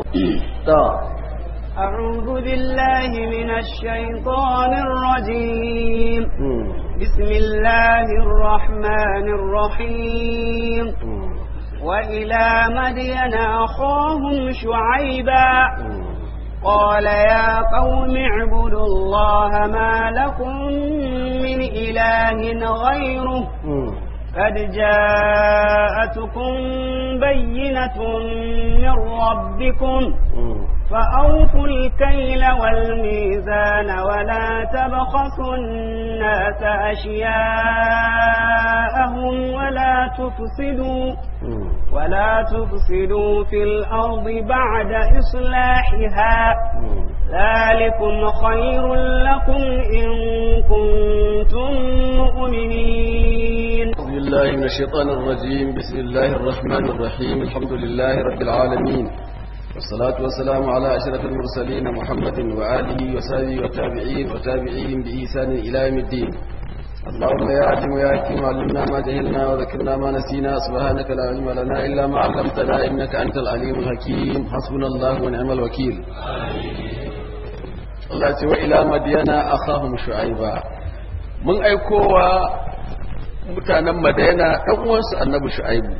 أعوذ بالله من الشيطان الرجيم بسم الله الرحمن الرحيم وإلى مدين أخاهم شعيبا قال يا قوم اعبدوا الله ما لكم من إله غيره قد جاءتكم بينة من ربكم فأوفوا الكيل والميزان ولا تبخسوا الناس أشياءهم ولا تفسدوا ولا تفسدوا في الأرض بعد إصلاحها ذلكم خير لكم إن كنتم مؤمنين أعوذ بالله من الشيطان الرجيم بسم الله الرحمن الرحيم الحمد لله رب العالمين والصلاة والسلام على أشرف المرسلين محمد وآله وصحبه والتابعين وتابعيهم بإحسان إلى يوم الدين اللهم يا عليم يا حكيم علمنا ما جهلنا وذكرنا ما نسينا سبحانك لا علم لنا إلا ما علمتنا إنك أنت العليم الحكيم حسبنا الله ونعم الوكيل Allah ce wa ila madiyana akhahum shu'aiba mun aikowa mutanen madayana ɗan uwansu annabi shu'aibu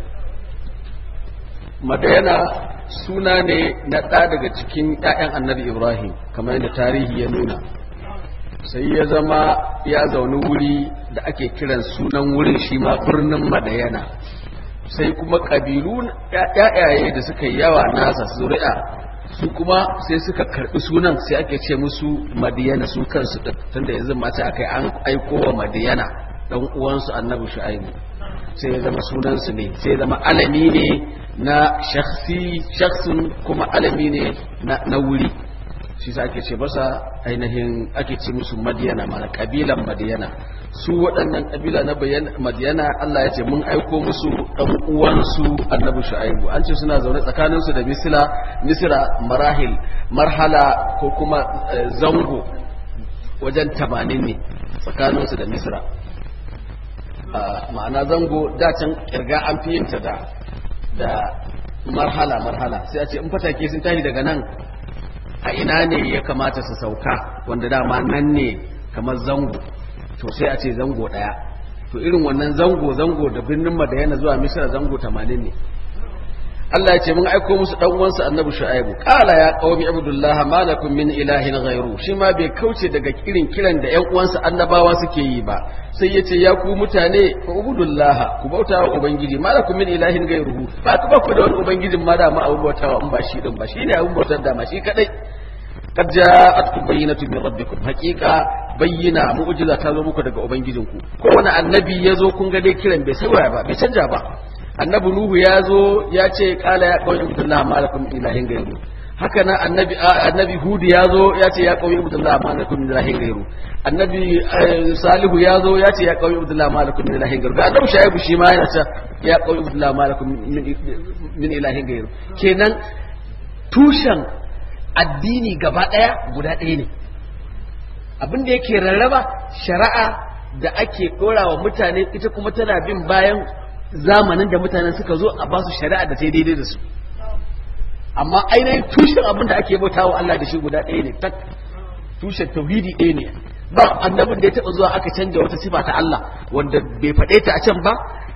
madayana suna ne na ɗa daga cikin ‘ya'yan annabi ibrahim kamar yadda tarihi ya nuna sai ya zama ya zaune wuri da ake kiran sunan wurin shi ma birnin madayana sai kuma ƙabilu ‘ya'yaye da suka yi yawa nasa zuri'a su kuma sai suka karɓi sunan sai ake ce musu madiyana su kansu tunda yanzu mata aka yi an aiko wa madiyana dan uwansu annabi shu'aibu sai ya zama sunansu ne sai ya zama alami ne na shakhsi shakhsun kuma alami ne na wuri shi sa ake ce masa ainihin ake ce musu madiyana mana kabilan madiyana su waɗannan kabila na madiyana Allah ya ce mun aiko musu ɗan uwansu annabi shu'aibu an ce suna zaune tsakaninsu da misila misira marahil marhala ko kuma zango wajen tamanin ne tsakaninsu da misira ma'ana zango dacin kirga an fi yinta da da marhala marhala sai a ce in fatake sun tashi daga nan a ina ne ya kamata su sauka wanda dama nan ne kamar zango to sai a ce zango daya to irin wannan zango zango da birnin madayana zuwa misira zango 80 ne Allah ya ce mun aiko musu dan uwansa Annabi Shu'aibu qala ya qaumi abdullah ma lakum min ilahin ghairu shi ma bai kauce daga kirin kiran da ƴan uwansa annabawa suke yi ba sai yace ya ku mutane fa ubudullah ku bauta wa ubangiji ma lakum min ilahin ghairuhu ba ku ba ku da wani ubangijin ma da ma abun bautawa in ba shi din ba shine abun bautar da ma shi kadai qad ja'atkum bayyinatun min rabbikum haqiqa bayyina mu'jiza ta zo muku daga ubangijinku kowane annabi ya zo kun ga dai kiran bai sauya ba bai canja ba annabi nuhu ya zo ya ce kala ya kawai ibudullah ma lakum ilahin gairu haka nan annabi annabi hudu ya zo ya ce ya kawai ibudullah ma lakum ilahin gairu annabi salihu ya zo ya ce ya kawai ibudullah ma lakum ilahin gairu ga annabi shaibu shi ma yana ce ya kawai ibudullah ma lakum min ilahin gairu kenan tushen addini gaba daya guda ɗaya ne abin da yake rarraba shari'a da ake ɗora wa mutane ita kuma tana bin bayan zamanin da mutanen suka zo a basu shari'a da sai daidai da su amma ainihin tushen abin da ake bauta wa Allah da shi guda ɗaya ne tak tushen tauhidi ɗaya ne ba annabin da ya taɓa zuwa aka canja wata sifa ta Allah wanda bai faɗe ta a can ba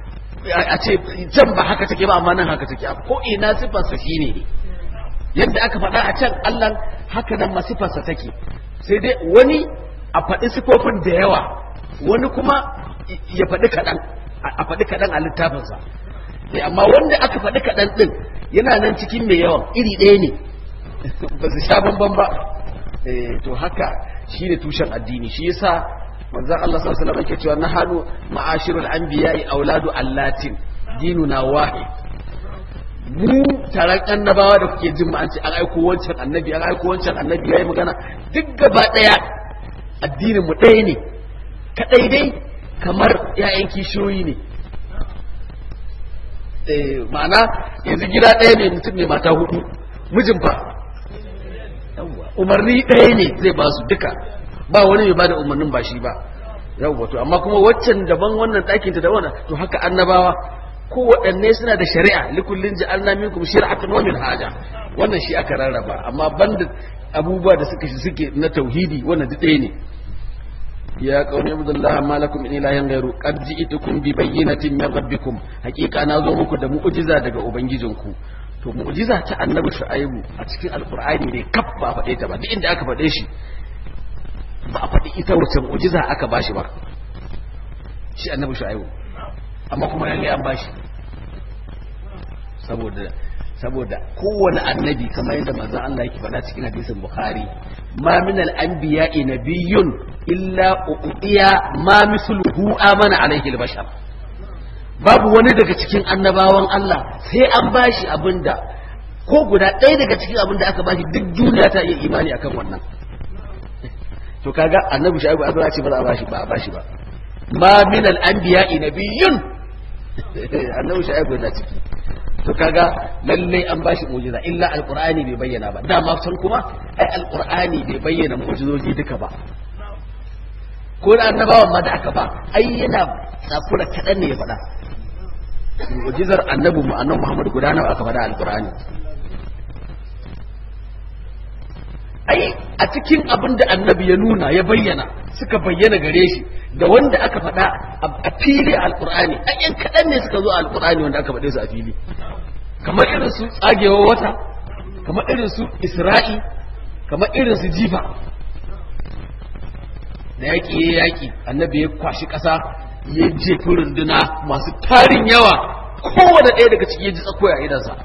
a ce can ba haka take ba amma nan haka take ko ina sifarsa shine ne yadda aka faɗa a can Allah haka nan ma sifarsa take sai dai wani a faɗi sifofin da yawa wani kuma ya faɗi kaɗan a faɗi kaɗan a littafinsa amma wanda aka faɗi kaɗan ɗin yana nan cikin mai yawan iri ɗaya ne ba su sha bamban ba to haka shi ne tushen addini shi yasa manzon Allah sallallahu alaihi wasallam yake cewa nahanu ma'ashirul anbiya'i auladu allatin dinuna wahid mu taron annabawa da kuke jin an ce an aiko wancan annabi an aiko wancan annabi yayi magana duk gaba daya addinin mu ɗaya ne kadai dai kamar ‘ya'yan kishiyoyi ne ma'ana yanzu gida ɗaya ne mutum ne mata hudu mijin fa umarni ɗaya ne zai ba su duka ba wani mai ba da umarnin ba shi ba yawwa to amma kuma waccan daban wannan ɗakinta da wannan to haka annabawa kowaɗanne suna da shari'a likullin ja'alna minkum shir'atan wa minhaja wannan shi aka rarraba amma banda abubuwa da suka suke na tauhidi wannan duk ɗaya ne ya qaumi abdullahi ma lakum min ilahin ghairu qad ji'tukum bi bayyinatin min rabbikum haqiqa na zo muku da mu'jiza daga ubangijinku to mu'jiza ta annabi shu'aibu a cikin alqur'ani ne kaf ba a faɗe ta ba duk inda aka faɗe shi ba a faɗi ita wace mu'jiza aka bashi ba shi annabi shu'aibu amma kuma lalle an bashi saboda saboda kowane annabi kamar yadda manzon Allah yake faɗa cikin hadisin Bukhari ma min al-anbiya'i nabiyyun illa uqiya ma misluhu amana alayhi al-bashar babu wani daga cikin annabawan Allah sai an bashi abinda ko guda ɗaya daga cikin abinda aka bashi duk duniya ta iya imani akan wannan to kaga annabi shaibu azra ce ba za a bashi ba a bashi ba ma min al-anbiya'i nabiyyun annabi shaibu na ciki to kaga lalle an bashi mu'jiza illa alqur'ani bai bayyana ba dama san kuma ai alqur'ani bai bayyana mu'jizoji duka ba ko da annabawan ma da aka ba ai yana tsakura kadan ne ya faɗa mu'jizar annabi mu annabi Muhammad guda nawa aka faɗa alqur'ani ai a cikin abin da annabi ya nuna ya bayyana suka bayyana gare shi da wanda aka faɗa a fili a alƙur'ani a yan kaɗan ne suka zo a alƙur'ani wanda aka faɗe su a fili kamar irin su tsagewa wata kamar irin su isra'i kamar irin su jifa da yaƙi ya yaƙi annabi ya kwashi ƙasa ya jefi runduna masu tarin yawa kowane ɗaya daga ciki ya ji tsakoya idansa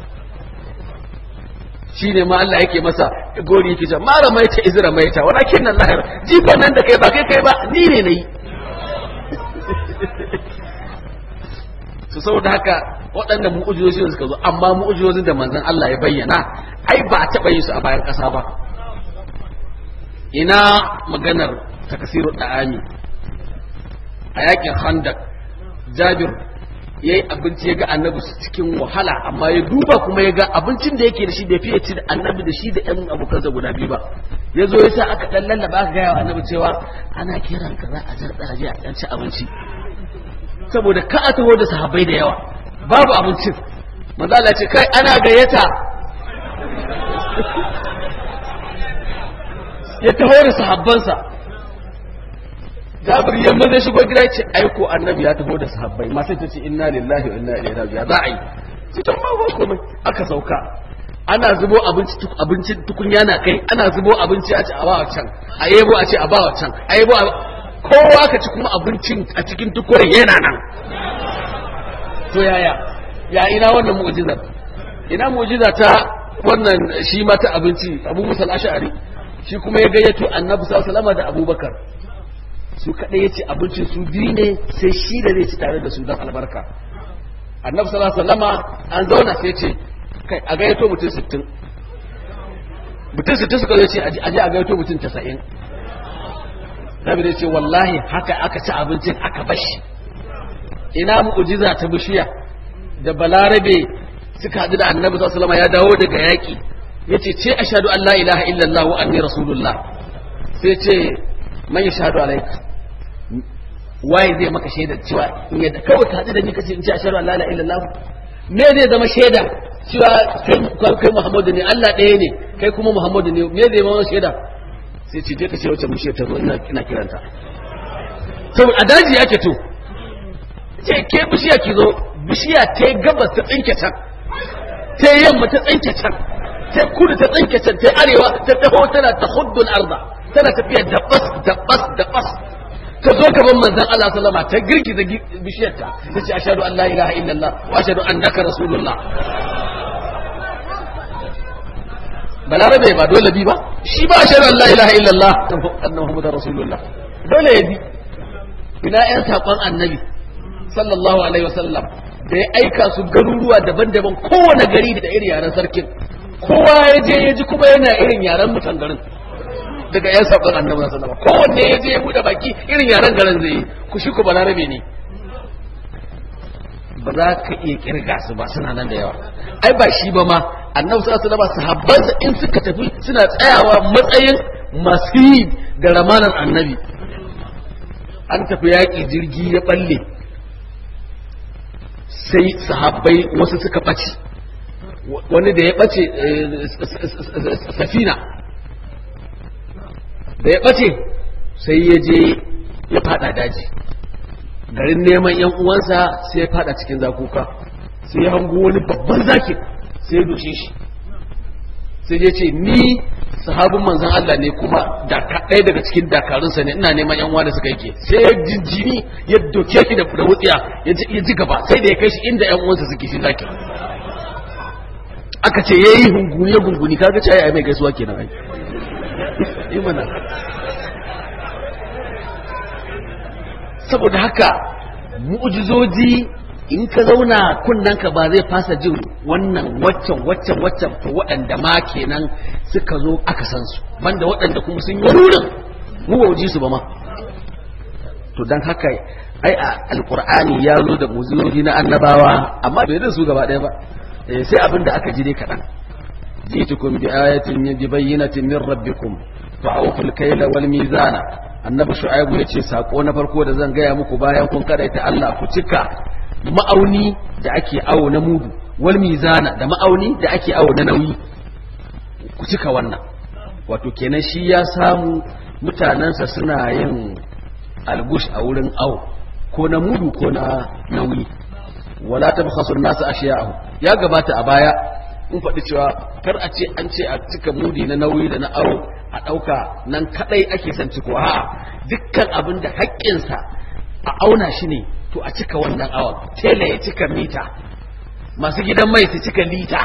shi ne ma Allah yake masa gori yake cewa mara maita izra maita walakin nan lahir jifan nan da kai ba kai kai ba ni ne nayi su saboda haka waɗanda mu'ujizozi suka zo amma mu'ujizozin da manzon Allah ya bayyana ai ba a taɓa yin su a bayan ƙasa ba ina maganar takasiru da'ami a yakin handak jabir ya yi abinci ya ga annabi cikin wahala amma ya duba kuma ya ga abincin da yake da shi bai fiye ci da annabi da shi da yan abokansa guda biyu ba ya zo ya sa aka dan lallaba aka gaya wa annabi cewa ana kiran ka za a jarɗa a je a ɗan ci abinci saboda ka a taho da sahabbai da yawa babu abincin manzo Allah ce kai ana gayyata ya taho da sahabbansa Jabir yamma zai shigo gida ya ce aiko annabi ya taho da sahabbai masu ta ce inna lillahi wa inna ilaihi raji'un za a yi su ta ma ba komai aka sauka ana zubo abinci abinci tukunya na kai ana zubo abinci a ce a bawa can a yebo a ce a bawa can a yebo a kowa ka ci kuma abincin a cikin tukure yana nan to yaya ya ina wannan mu'jizar ina mu'jiza ta wannan shi ma ta abinci Abu Musa al-Ash'ari shi kuma ya gayyato Annabi sallallahu alaihi wasallam da Abubakar su kaɗai ya ce abincin su biyu ne sai shi da zai ci tare da su don albarka annabi sallallahu alaihi wasallama an zauna sai ce kai a gayyato mutum sittin mutum sittin suka zai ce aje a gayyato mutum tasa'in nabi zai ce wallahi haka aka ci abincin aka bashi ina mu'jiza ta bishiya da balarabe suka haɗu da annabi sallallahu alaihi wasallama ya dawo daga yaƙi yace ce ashhadu an la ilaha illallah wa anni rasulullah sai ce man yashhadu alayka waye zai maka shaida cewa in yadda kawai ka haɗu da ni kace in ce ashhadu an la ilaha illallah me zai zama shaida cewa kai Muhammadu ne Allah ɗaya ne kai kuma Muhammadu ne me zai zama shaida sai ce je ka ce wacce bishiyar ta zo ina ina kiranta saboda a daji yake to ce ke bishiya ki zo bishiya ta gabas ta tsinke can ta yamma ta tsinke can ta kudu ta tsinke can ta arewa ta taho tana ta huddul arda tana tafiya da bas da bas da bas ta zo gaban manzon Allah sallama ta girgiza bishiyarta ta ce ashhadu an la ilaha illallah wa ashhadu annaka rasulullah balarabe ba dole bi ba shi ba ashhadu an la ilaha illallah annahu muhammadar rasulullah dole ya bi ina yan sakon annabi sallallahu alaihi wasallam da ya aika su garuruwa daban-daban kowane gari da irin yaren sarkin kowa ya je ya ji kuma yana irin yaren mutan garin daga yan sabon annabi sallallahu alaihi kowanne ya je ya bude baki irin yaren garin zai yi ku shi ku balarabe ne ba za ka iya kirga su ba suna nan da yawa ai ba shi ba ma annabi sallallahu alaihi wasallam sahabbansa in suka tafi suna tsayawa matsayin masu yi da ramanan annabi an tafi yaƙi jirgi ya balle sai sahabbai wasu suka ɓace wani da ya ɓace safina da ya ɓace sai ya je ya fada daji garin neman yan uwansa sai ya fada cikin zakuka sai ya hango wani babban zaki sai ya dushe shi sai ya ce ni sahabin manzan Allah ne kuma ɗaya daga cikin dakarunsa ne ina neman yan da suka yake sai ya jinjini ya doke shi da wutsiya ya ji gaba sai da ya kai shi inda yan uwansa suke shi zaki aka ce yayi hunguni ya gunguni kaga ce ai mai gaisuwa kenan ai imana saboda haka mu'jizoji in ka zauna ka ba zai fasa jin wannan waccan waccan waccan to waɗanda ma kenan suka zo aka san su banda waɗanda kuma sun yi wurin mu ba ji su ba ma to dan haka ai a alqur'ani ya zo da mu'jizoji na annabawa amma bai da su gaba ɗaya ba sai abin da aka ji dai kaɗan jitukum bi ayatin bi bayyinatin min rabbikum fa'awful kayla wal mizana annabi shu'aibu yace sako na farko da zan gaya muku bayan kun karaita Allah ku cika ma'auni da ake awo na mudu wal mizana da ma'auni da ake awo na nauyi ku cika wannan wato kenan shi ya samu mutanensa suna yin algush a wurin awo ko na mudu ko na nauyi wala tabkhasu an-nas ashiya'ahu ya gabata a baya mun faɗi cewa kar a ce an ce a cika mudi na nauyi da na awo a ɗauka nan kaɗai ake son ciko a dukkan abin da haƙƙinsa a auna shi ne to a cika wannan awon tela ya cika mita masu gidan mai su cika lita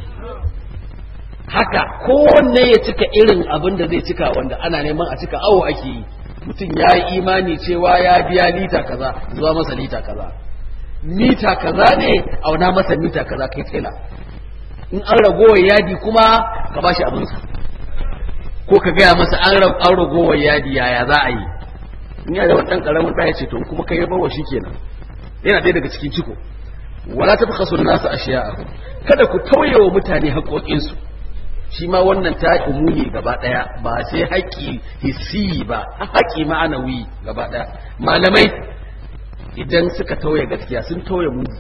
haka kowanne ya cika irin abin da zai cika wanda ana neman a cika awo ake yi mutum ya yi imani cewa ya biya lita kaza zuwa masa lita kaza mita kaza ne auna masa mita kaza kai tela in an ragowar yadi kuma ka ba shi abinsa ko ka gaya masa an ragowar yadi yaya za a yi in yana da wani ɗan ƙaramin ɗaya ce to kuma kai bawa shi kenan yana ɗaya daga cikin ciko wala ta fi nasu a shiya kada ku tauye wa mutane haƙoƙinsu shi ma wannan ta umumi gaba ɗaya ba sai haƙƙi hissi ba haƙƙi ma'anawi gaba ɗaya malamai idan suka tauye gaskiya sun tauye mudu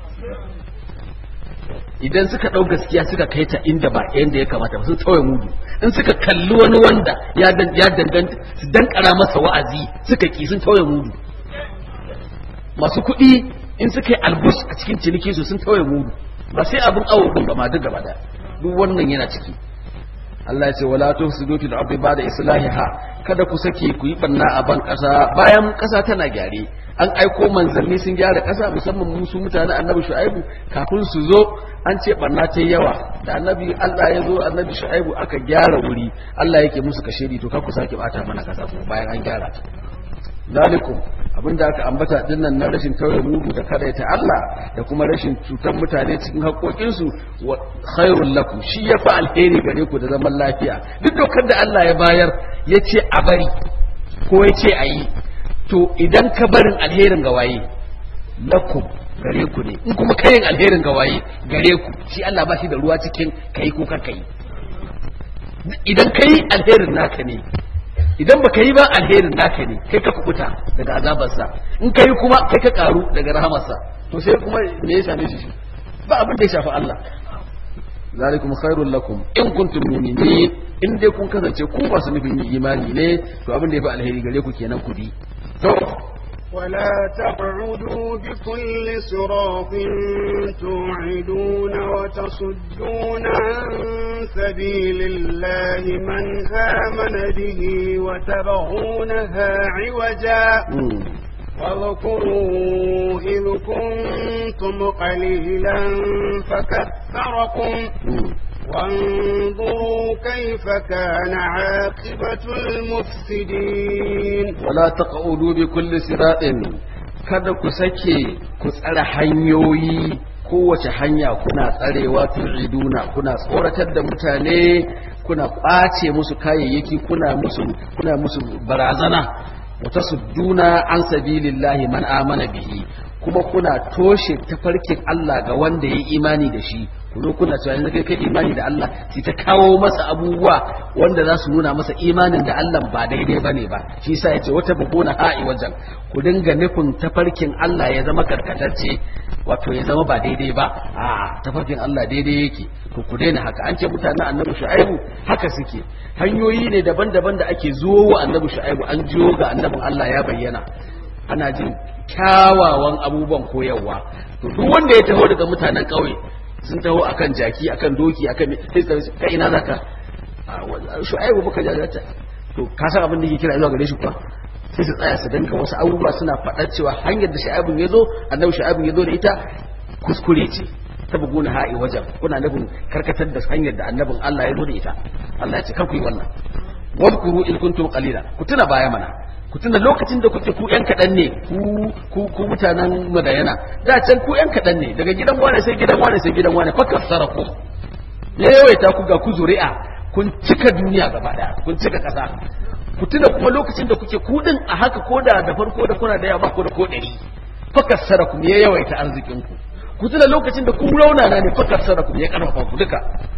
idan suka ɗau gaskiya suka kai ta inda ba yanda ya kamata ba sun tauye mudu in suka kalli wani wanda ya danganta su dankara masa wa'azi suka ki sun tauye mudu masu kuɗi in suka yi albus a cikin ciniki su sun tauye mudu ba sai abin awo ɗin ba ma duk gaba ɗaya duk wannan yana ciki Allah ya ce wala tufsidu fil ardi ba'da islahiha kada ku sake ku yi banna a ban kasa bayan kasa tana gyare an aiko manzanni sun gyara kasa musamman musu mutane annabi shu'aibu kafin su zo an ce banna ta yawa da annabi Allah ya zo annabi shu'aibu aka gyara wuri Allah yake musu kashedi to kar ku sake bata mana kasa kuma bayan an gyara ta zalikum abinda aka ambata dinnan na rashin tauye mudu da kadaita Allah da kuma rashin cutar mutane cikin haƙoƙinsu wa khairul lakum shi ya fi alheri gare ku da zaman lafiya duk dokar da Allah ya bayar ya ce a bari ko ya ce a yi to idan ka barin alherin ga waye lakum gare ku ne in kuma kayin alherin ga waye gare ku shi Allah ba shi da ruwa cikin kai ko kar kai idan kai alherin naka ne idan baka yi ba alherin naka ne kai ka kubuta daga azabarsa in kai kuma kai ka karu daga rahamarsa to sai kuma me ya same shi ba abin da ya shafi Allah zalikum khairul lakum in kuntum mu'minin in dai kun kasance ku ba su nufin imani ne to abin da ya fi alheri gare ku kenan ku bi to ولا تقعدوا بكل صراط توعدون وتصدون عن سبيل الله من آمن به وتبغونها عوجا واذكروا إذ كنتم قليلا فكثركم وانظروا كيف كان عاقبة المفسدين ولا تقعدوا بكل صراط kada ku sake ku tsare hanyoyi kowace hanya kuna tsarewa tu'iduna kuna tsoratar da mutane kuna ƙwace musu kayayyaki kuna musu kuna musu barazana wa tasudduna an sabilillahi man amana bihi kuma kuna toshe tafarkin Allah ga wanda ya imani da shi ku zo kuna cewa yanzu kai kai imani da Allah sai ta kawo masa abubuwa wanda za su nuna masa imanin da Allah ba daidai bane ba shi yasa yace wata buguna ha'i wajen ku dinga nufin tafarkin Allah ya zama karkatacce wato ya zama ba daidai ba a tafarkin Allah daidai yake to ku daina haka an ce mutanen annabi shu'aibu haka suke hanyoyi ne daban-daban da ake zuwo wa annabi shu'aibu an jiyo ga annabin Allah ya bayyana ana jin kyawawan abubuwan koyarwa to duk wanda ya taho daga mutanen ƙauye sun taho akan jaki akan doki akan sai su kai ina zaka shu'aibu muka jajata to ka san abin da yake kira zuwa gare shi kuwa sai su tsaya su danka wasu abubuwa suna faɗar cewa hanyar da shu'aibun ya zo annabi shu'aibun ya zo da ita kuskure ce ta buguna ha'i wajen kuna nufin karkatar da hanyar da annabin Allah ya zo da ita Allah ya ce kar ku yi wannan wadkuru in kuntum qalila ku tuna baya mana ku tuna lokacin da kuke ku yan kaɗan ne ku ku ku mutanen madayana da can ku yan kaɗan ne daga gidan wane sai gidan wane sai gidan wane fakar saraku ya yawaita ku ga ku zuri'a kun cika duniya gaba daya kun cika ƙasa ku tuna kuma lokacin da kuke kudin a haka ko da da farko da kuna da yawa ko da ko ɗari fakar saraku ya yawaita arzikin ku ku tuna lokacin da ku raunana ne fakar saraku ya karfafa ku duka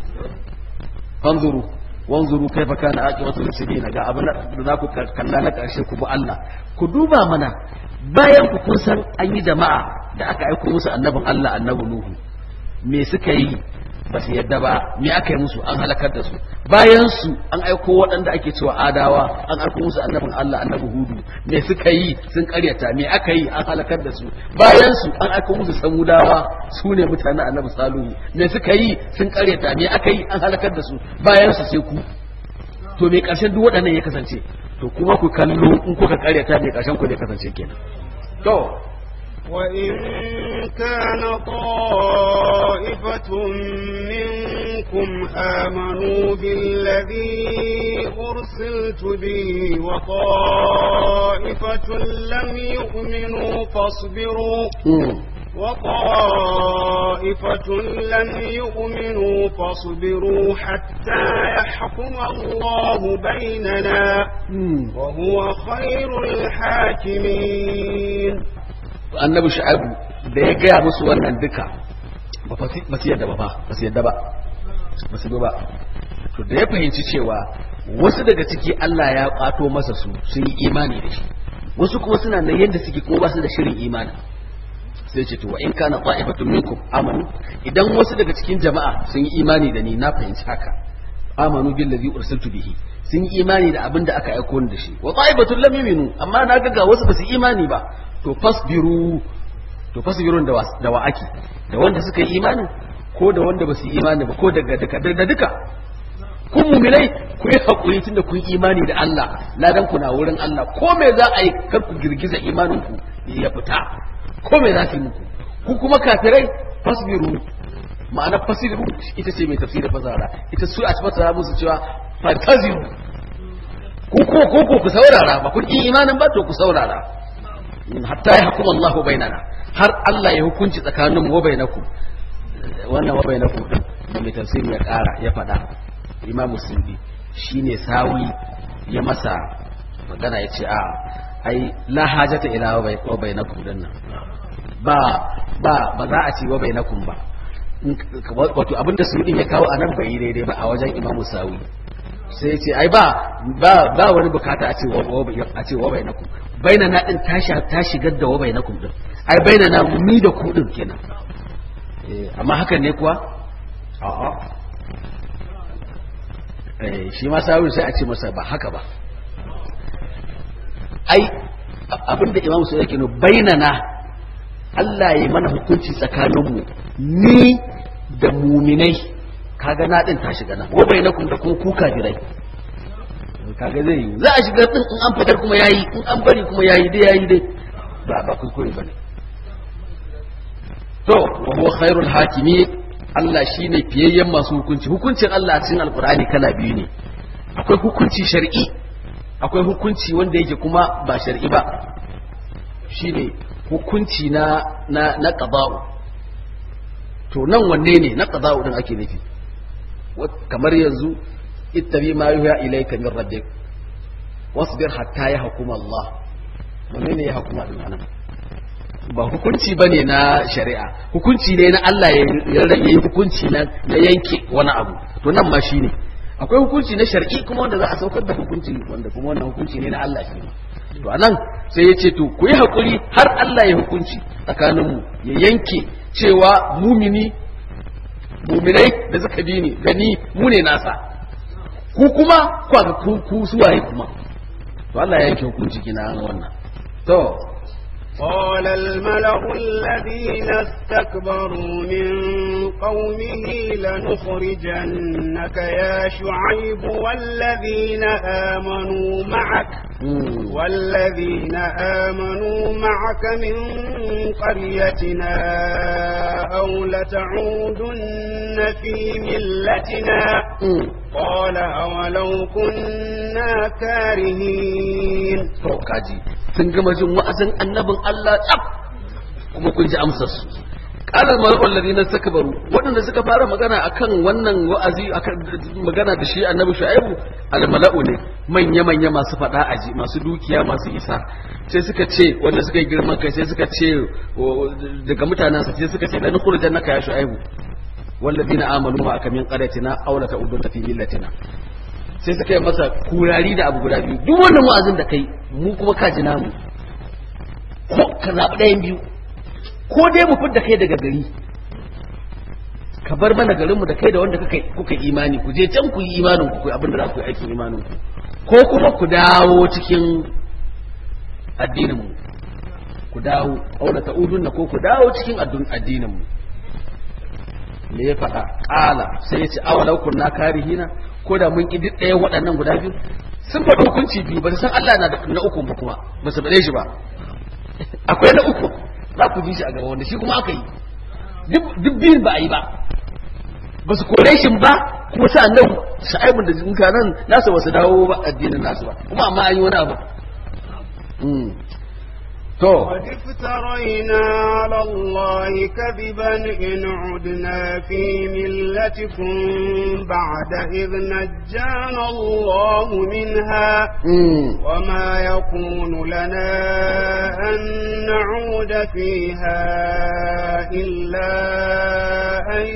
fanzuru wanzuru kaifa kana aqibatu muslimin ga abin da za ku kalla na karshe ku bi Allah ku duba mana bayan ku kun san an yi jama'a da aka aiko musu annabin Allah annabi Nuhu me suka yi ba su yadda ba me aka yi musu an halakar da su bayan su an aiko waɗanda ake cewa adawa an aiko musu annabin Allah annabi Hudu me suka yi sun karyata me aka yi an halakar da su bayan su an aiko musu samudawa su ne mutanen annabi Salihu me suka yi sun karyata me aka yi an halakar da su bayan su sai ku to me karshen duk waɗannan ya kasance to kuma ku kallo in kuka karyata me karshen ku ne kasance kenan to وإن كان طائفة منكم آمنوا بالذي أرسلت به وطائفة لم يؤمنوا فاصبروا وطائفة لم يؤمنوا فاصبروا حتى يحكم الله بيننا وهو خير الحاكمين annabi shu'abu da ya gaya musu wannan duka ba su yadda ba ba su yadda ba ba su ba to da ya fahimci cewa wasu daga ciki Allah ya kwato masa su sun yi imani da shi wasu kuma suna nan yadda suke kuma ba su da shirin imani sai ce to wa in kana ta'ifatun minkum amanu idan wasu daga cikin jama'a sun yi imani da ni na fahimci haka amanu billazi ursiltu bihi sun yi imani da abin da aka aiko ni da shi wa ta'ifatun lam yu'minu amma na ga wasu ba su imani ba to fasbiru to fasbirun da da wa ake da wanda suka yi imani ko da wanda ba su yi imani ba ko daga duka da duka kun muminai ku yi hakuri tunda kun yi imani da Allah ladan ku na wurin Allah ko me za a yi kar ku girgiza imanin ku ya fita ko me za su yi muku ku kuma kafirai fasbiru ma'ana fasiru ita ce mai tafsirin fasara ita su a ci fasara musu cewa fantaziru ku ko ko ku saurara ba kun yi imanin ba to ku saurara hatta ya hukuma Allahu bainana har Allah ya hukunci tsakanin mu wa bainakum wannan wa bainakum din da mai tafsiri ya kara ya faɗa Imam Musulmi shine sawi ya masa magana ya ce a ai la hajata ila wa bainakum din nan ba ba ba za a ce wa bainakum ba wato abinda su ya kawo anan bai yi daidai ba a wajen Imam Sawi sai ce ai ba ba ba wani bukata a ce wa a ce wa bainakum baina na din ta ta shigar da wa bainakum din ai baina na ni da ku din kenan eh amma hakan ne kuwa a'a eh shi ma sawi sai a ce masa ba haka ba ai abinda imam sai yake no baina na Allah ya mana hukunci tsakaninmu ni da muminai kaga na din ta shiga nan wa bainakum da kuma ku kafirai kaga zai yi za a shiga din in an fitar kuma yayi in an bari kuma yayi dai yayi dai ba ba kuskure bane to wa huwa khairul hakimi Allah shine fiyayyen masu hukunci hukuncin Allah a cikin alqur'ani kala biyu ne akwai hukunci shar'i akwai hukunci wanda yake kuma ba shar'i ba shine hukunci na na na qada'u to nan wanne ne na qada'u din ake nufi kamar yanzu ittabi ma yuha ilayka min rabbik wasbir hatta yahkum Allah wanne ne ya hukuma din anan ba hukunci ba ne na shari'a hukunci ne na Allah ya rage hukunci na yanke wani abu to nan ma shine akwai hukunci na shar'i kuma wanda za a saukar da hukunci wanda kuma wannan hukunci ne na Allah shi ne to anan sai ya ce to ku yi hakuri har Allah ya hukunci tsakaninmu ya yanke cewa mumini muminai da suka bi ni gani mu ne nasa ku kuma kwa ga ku ku suwaye kuma to Allah ya yanke hukunci kina wannan to قال الملأ الذين استكبروا من قومه لنخرجنك يا شعيب والذين آمنوا معك والذين آمنوا معك من قريتنا أو لتعودن في ملتنا قال أولو كنا كارهين sun gama jin wa'azin annabin Allah tsaf kuma kun ji amsar su qala al-mala'u alladhina istakbaru waɗanda suka fara magana akan wannan wa'azi akan magana da shi annabi shu'aibu al-mala'u ne manya manya masu fada aji masu dukiya masu isa sai suka ce wanda suka yi girman kai sai suka ce daga mutanen sa sai suka ce lan khurujannaka ya shu'aibu والذين آمنوا معك من قريتنا أو لتعودن في ملتنا sai suka yi masa kurari da abu guda biyu duk wannan wa'azin da kai mu kuma ka ji namu ko ka zaɓi ɗayan biyu ko dai mu fidda kai daga gari ka bar mana garinmu da kai da wanda kuka kuka imani ku je can ku yi imanin ku abin da za ku yi aikin imanin ku ko kuma ku dawo cikin addinin mu ku dawo aula ta'udunna ko ku dawo cikin addinin mu me ya faɗa ƙala sai ya ce awalau kunna karihina ko da mun ƙi duk ɗayan waɗannan guda biyu sun faɗi hukunci biyu ba su san Allah na da na uku ba kuma ba su faɗe shi ba akwai na uku za ku ji shi a gaba wanda shi kuma aka yi duk biyun ba a yi ba ba su kore shi ba kuma sa nan sha'aibun da mutanen nasu ba su dawo ba addinin nasu ba kuma amma an yi wani abu to قد افترينا على الله كذبا إن عدنا في ملتكم بعد إذ نجانا الله منها وما يكون لنا أن نعود فيها إلا أن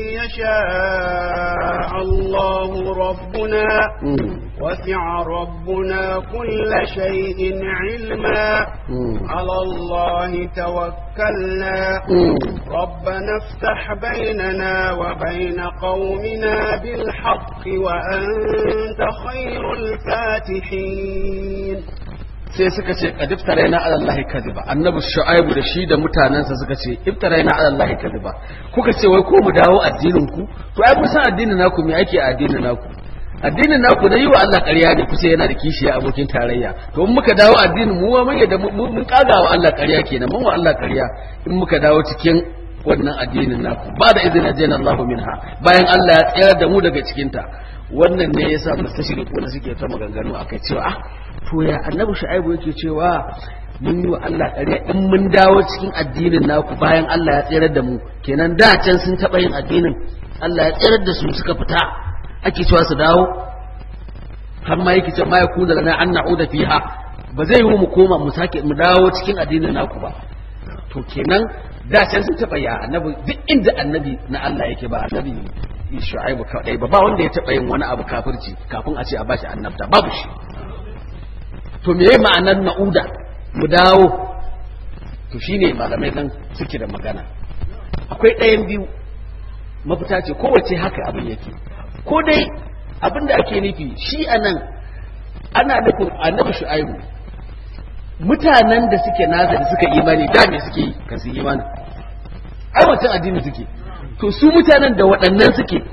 يشاء الله ربنا وسع ربنا كل شيء علما على الله توكلنا ربنا افتح بيننا وبين قومنا بالحق وأنت خير الفاتحين sai suka ce kad iftaraina ala allahi kadiba annabi shu'aibu da shi da mutanansa suka ce iftaraina ala allahi kadiba kuka ce wai ko mu dawo addinin ku to ai kun san addinin naku me ake a addinin naku addinin naku na yi wa Allah ƙarya ne kusa yana da kishiya abokin tarayya to in muka dawo addinin mu mun yadda mun kaga wa Allah ƙarya kenan mun wa Allah ƙarya in muka dawo cikin wannan addinin naku ba da izinin ajiyar Allah minha bayan Allah ya tsayar da mu daga cikinta wannan ne yasa mustashrik wanda suke ta maganganu akai cewa ah to ya annabi shu'aibu yake cewa mun yi wa Allah ƙarya in mun dawo cikin addinin naku bayan Allah ya tsayar da mu kenan da can sun taɓa yin addinin Allah ya tsayar da su suka fita ake cewa su dawo har ma yake ce ma ya kuna lana an na'uda fiha ba zai yi mu koma mu sake mu dawo cikin addinin naku ba to kenan da can sun taba ya annabi duk inda annabi na Allah yake ba annabi Shu'aibu kadai ba ba wanda ya taba yin wani abu kafirci kafin a ce a bashi annabta babu shi to meye ma'anar na'uda mu dawo to shine malamai nan suke da magana akwai ɗayan biyu mafita ce kowace haka abin yake ko dai abin da ake nufi shi a nan ana nufin annabi shu'aibu mutanen da suke nasa da suka imani da me suke yi kan su imani ai wancan addini suke to su mutanen da waɗannan suke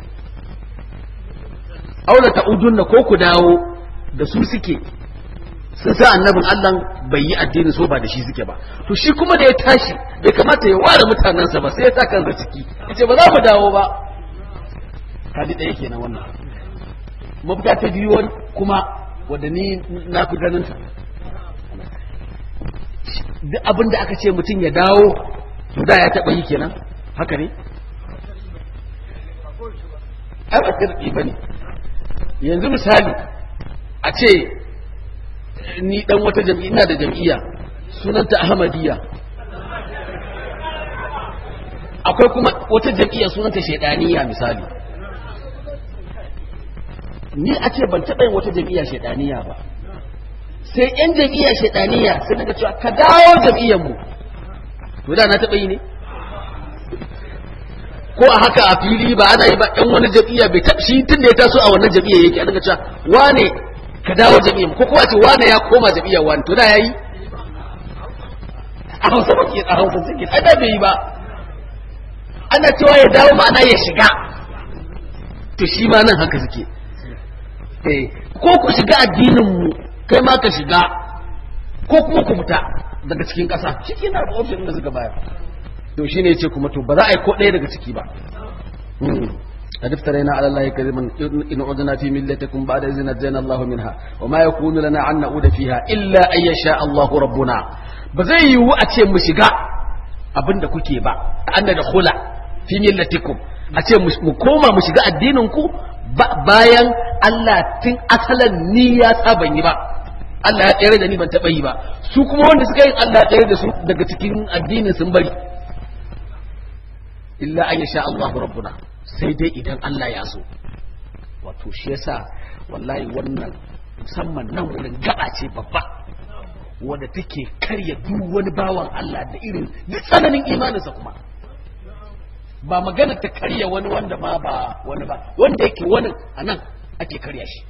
aula ta'udunna ko ku dawo da su suke sun sa annabin Allah bai yi addini so ba da shi suke ba to shi kuma da ya tashi bai kamata ya ware mutanensa ba sai ya sa kansa ciki yace ba za mu dawo ba kaji ɗaya kenan wannan mafita ta biyu kuma wadda ni na fi ganin ta duk abin da aka ce mutum ya dawo to da ya taɓa yi kenan haka ne ai ba sirri ba ne yanzu misali a ce ni dan wata jam'iyya ina da jam'iyya sunanta ahmadiyya akwai kuma wata jam'iyya sunanta shaidaniya misali ni a ce ban taɓa yin wata jam'iyya shaidaniya ba sai yan jam'iyya shaidaniya sai daga cewa ka dawo jam'iyyar mu to da na taɓa yi ne ko a haka a fili ba ana yi ba yan wani jam'iyya bai taɓa shi tun da ya taso a wannan jam'iyya yake a daga cewa wane ka dawo jam'iyyar mu ko kuma ce wane ya koma jam'iyyar wani to da yayi a hausa ba ke a hausa suke ai da bai yi ba ana cewa ya dawo ma'ana ya shiga to shi ma nan haka suke eh ko ku shiga addinin mu kai ma ka shiga ko kuma ku fita daga cikin ƙasa shi ke na option da suka bayar to shi ne ce kuma to ba za a yi ko ɗaya daga ciki ba قد افترينا على الله كذبا إن عدنا في ملتكم بعد إذ نجينا الله منها وما يكون لنا أن نعود فيها إلا أن يشاء الله ربنا بزي يو أتي مشيغا abin da kuke ba an da khula fi millatikum a ce mu koma mu shiga addinin ku bayan Allah tun asalan ni ya saban yi ba Allah ya tsere da ni ban taba yi ba su kuma wanda suka yi Allah ya tsere da su daga cikin addinin sun bari illa an yasha Allah rabbuna sai dai idan Allah ya so wato shi yasa wallahi wannan musamman nan wurin gaba ce babba wanda take karya duk wani bawan Allah da irin duk tsananin imaninsa kuma ba magana ta karya wani wanda ma ba wani ba wanda yake wani a nan ake karya shi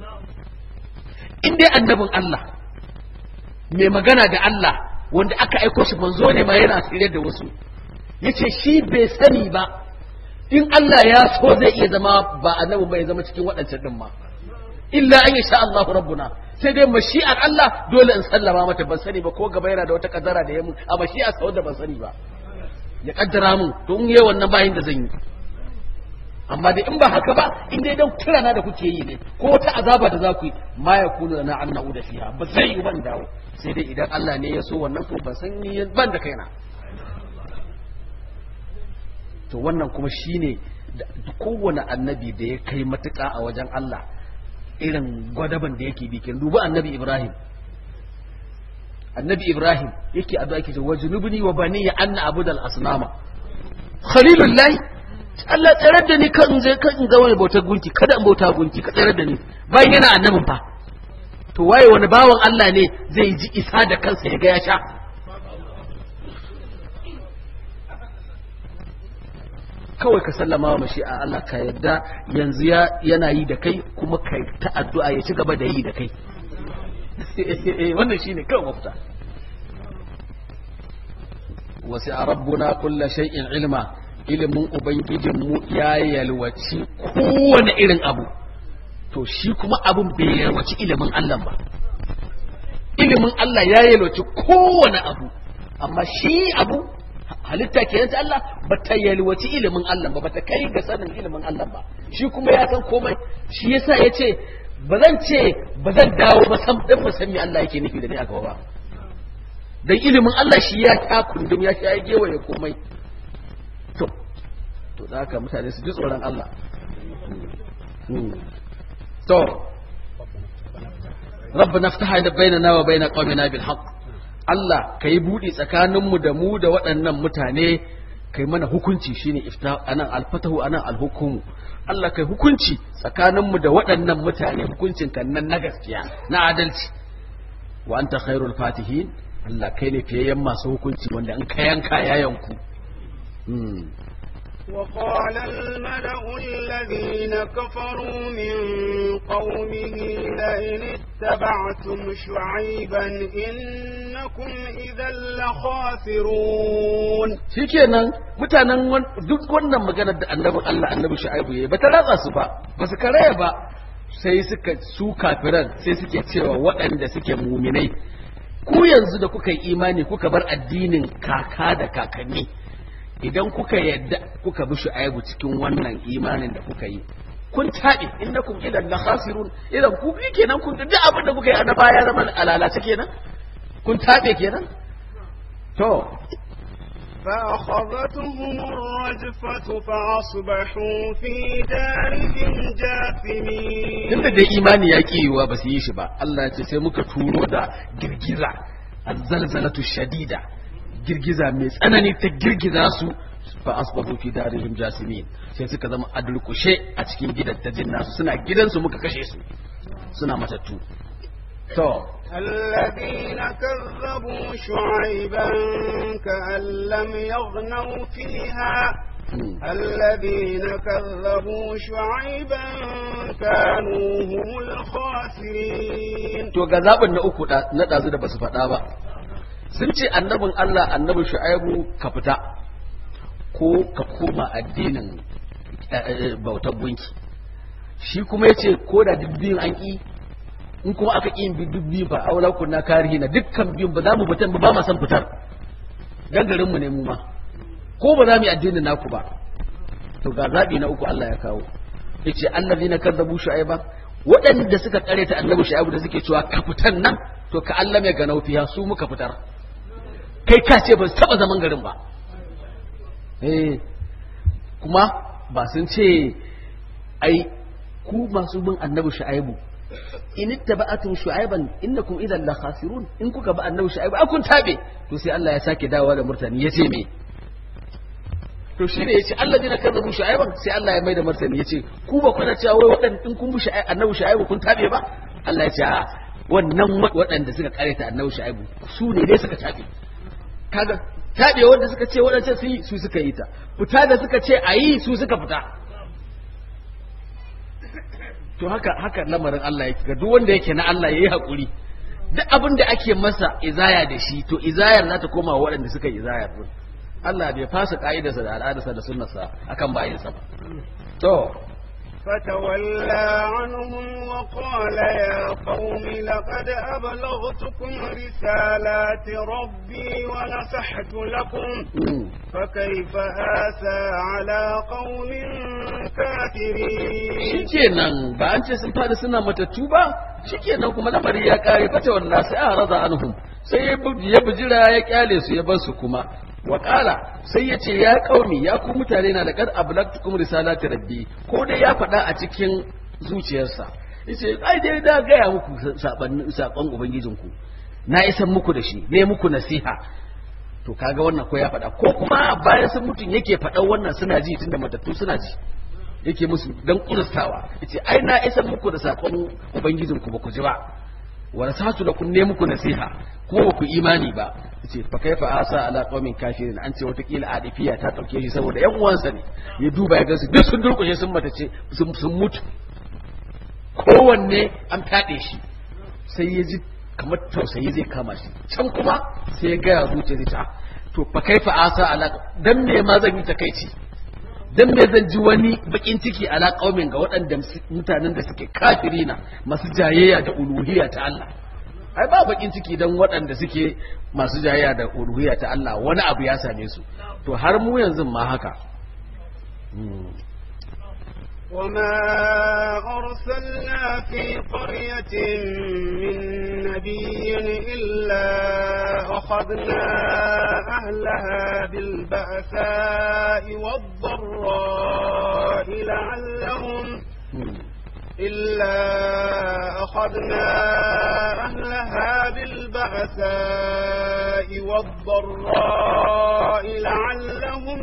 in dai annabin Allah mai magana da Allah wanda aka aiko shi manzo ne ma yana tsire da wasu yace shi bai sani ba in Allah ya so zai iya zama ba annabi ba ya zama cikin waɗancan din ma illa an yasha Allahu rabbuna sai dai mashi'ar Allah dole in sallama mata ban sani ba ko gaba yana da wata kaddara da ya mun a mashi'ar sa wanda ban sani ba ya kaddara mun to in yayi wannan bayin da zan yi amma dai in ba haka ba in dai dan kirana da kuke yi ne ko wata azaba da za ku yi ma ya kunu na an na'uda fiha ba zai yi ban dawo sai dai idan Allah ne ya so wannan ko ban san ni ban da kaina to wannan kuma shine kowane annabi da ya kai matuƙa a wajen Allah irin gwadaban da yake bikin dubi annabi Ibrahim annabi Ibrahim yake addu'a yake ce wajnubni wa bani ya anna abudal asnama khalilullahi Allah tsare da ni kan je kan ga wani bautar gunki kada in bauta gunki ka tsare da ni bayan yana annabin fa to waye wani bawan Allah ne zai ji isa da kansa ya ga ya sha kawai ka sallama wa mashi a Allah ka yadda yanzu yana yi da kai kuma ka ta addu'a ya ci gaba da yi da kai wannan shine kawai mafita wasu a rabbuna kulla shay'in ilma ilimin ubangijinmu ya yalwaci kowane irin abu to shi kuma abin bai yalwaci ilimin Allah ba ilimin Allah ya yalwaci kowane abu amma shi abu halitta ke ta Allah ba ta yalwaci ilimin Allah ba ba ta kai ga sanin ilimin Allah ba shi kuma ya san komai shi yasa ya ce ba zan ce ba zan dawo ba san dan ba san me Allah yake nufi da ni a gaba ba dan ilimin Allah shi ya ta kundum ya sha gewaye komai to to da haka mutane su ji tsoron Allah to ربنا افتح بيننا وبين قومنا بالحق Allah ka yi buɗi tsakaninmu da mu da waɗannan mutane kai mana hukunci shine ifta anan alfatahu anan alhukumu Allah kai hukunci tsakaninmu da waɗannan mutane hukuncin kan nan na gaskiya na adalci wa anta khairul fatihin Allah kai ne fiyayyen masu hukunci wanda in ka yanka ya yanku وقال الملأ الذين كفروا من قومه لئن اتبعتم شعيبا إنكم إذا لخاسرون shikenan mutanen duk wannan maganar da annabin Allah annabi Shu'aibu yayi bata ratsa su ba ba su karaya ba sai suka su kafiran sai suke cewa waɗanda suke muminai ku yanzu da kuka yi imani kuka bar addinin kaka da kakanni idan kuka yadda kuka bi shu'aibu cikin wannan imanin da kuka yi kun taɓe innakum idan la khasirun idan ku bi kenan kun duk abin da kuka yi na baya zama alalace kenan kun taɓe kenan to فأخذتهم الرجفة فأصبحوا في دارهم جاثمين tunda da imani ya ƙi yiwuwa ba su yi shi ba Allah ya ce sai muka turo da girgiza azzalzalatu shadida girgiza mai tsanani ta girgiza su fa asbahu fi darihim jasimin sai suka zama adulkushe a cikin gidajen nasu suna gidansu muka kashe su suna matattu to الذين كذبوا شعيبا كأن لم يغنوا فيها الذين كذبوا شعيبا كانوا هم الخاسرين to ga zaɓin na uku na ɗazu da basu faɗa ba sun ce annabin Allah annabin shu'aibu ka fita ko ka koma addinin bautar gunki shi kuma ya ce ko da duk biyun an ƙi in kuma aka ƙi bi duk biyun ba aula kunna karihi na dukkan biyun ba za mu fitar ba ma san fitar dan garinmu ne mu ma ko ba za mu yi addinin naku ba to ga zaɓi na uku Allah ya kawo yace allazina kazzabu shu'aiba waɗanda suka ta annabi shu'aibu da suke cewa ka fitar nan to ka Allah mai ganau fiya su muka fitar kai ka ce ba su taɓa zaman garin ba eh kuma ba sun ce ai ku masu bin annabi shu'aibu in ittaba'atum shu'aiban innakum idan la khasirun in kuka ba annabi shu'aibu akun tabe to sai Allah ya sake dawowa da murtani yace me to shi ne yace Allah dina kazzabu shu'aiban sai Allah ya mai da martani yace ku ba kuna cewa wai waɗanda in kun bi annabi shu'aibu kun tabe ba Allah ya ce a wannan waɗanda suka kareta annabi shu'aibu su ne dai suka tabe kaga tabe wanda suka ce waɗancan su yi su suka yi ta fita da suka ce a yi su suka fita to haka haka lamarin Allah yake ga duk wanda yake na Allah yayi hakuri duk abin da ake masa izaya da shi to izayar za ta koma wa waɗanda suka yi izayar din Allah bai fasa ka'idarsa da al'adarsa da sunnarsa akan bayinsa ba to فتولى عنهم وقال يا قوم لقد أبلغتكم رسالات ربي ونصحت لكم فكيف آسى على قوم كافرين shikenan ba an ce sun fada suna matattu ba shikenan kuma lamari ya kare fata wallahi sai a raza anhum sai ya bujira ya kyale su ya bar su kuma Waƙala sai ya ce ya kaumi ya ku mutane na da kad ablagtukum risalati rabbi ko dai ya faɗa a cikin zuciyarsa yace ai dai da gaya muku sakon ubangijinku na isan muku da shi ne muku nasiha to kaga wannan ko ya faɗa ko kuma bayan sun mutun yake faɗa wannan suna ji tunda matattu suna ji yake musu dan kurustawa yace ai na isan muku da sakon ubangijinku ba ku ji ba wa nasatu lakum ne muku nasiha kuma ba ku imani ba ce fa kaifa asa ala qaumin kafirin an ce watakila adifiya ta dauke shi saboda yan uwansa ne ya duba ya gansu duk sun durkushe sun mata ce sun mutu kowanne an fade shi sai ya ji kamar tausayi zai kama shi can kuma sai ya gaya zuciya ta to fa kaifa asa ala dan me ma zan yi takeici dan me zan ji wani bakin ciki ala qaumin ga waɗanda mutanen da suke kafirina masu jayayya da uluhiyya ta Allah ai ba bakin ciki dan waɗanda suke masu jayayya da uluhiyya ta Allah wani abu ya same su to har mu yanzu ma haka وما أرسلنا في قرية من نبي إلا أخذنا أهلها بالبأساء والضراء لعلهم إلا أخذنا أهلها بالبأساء والضراء لعلهم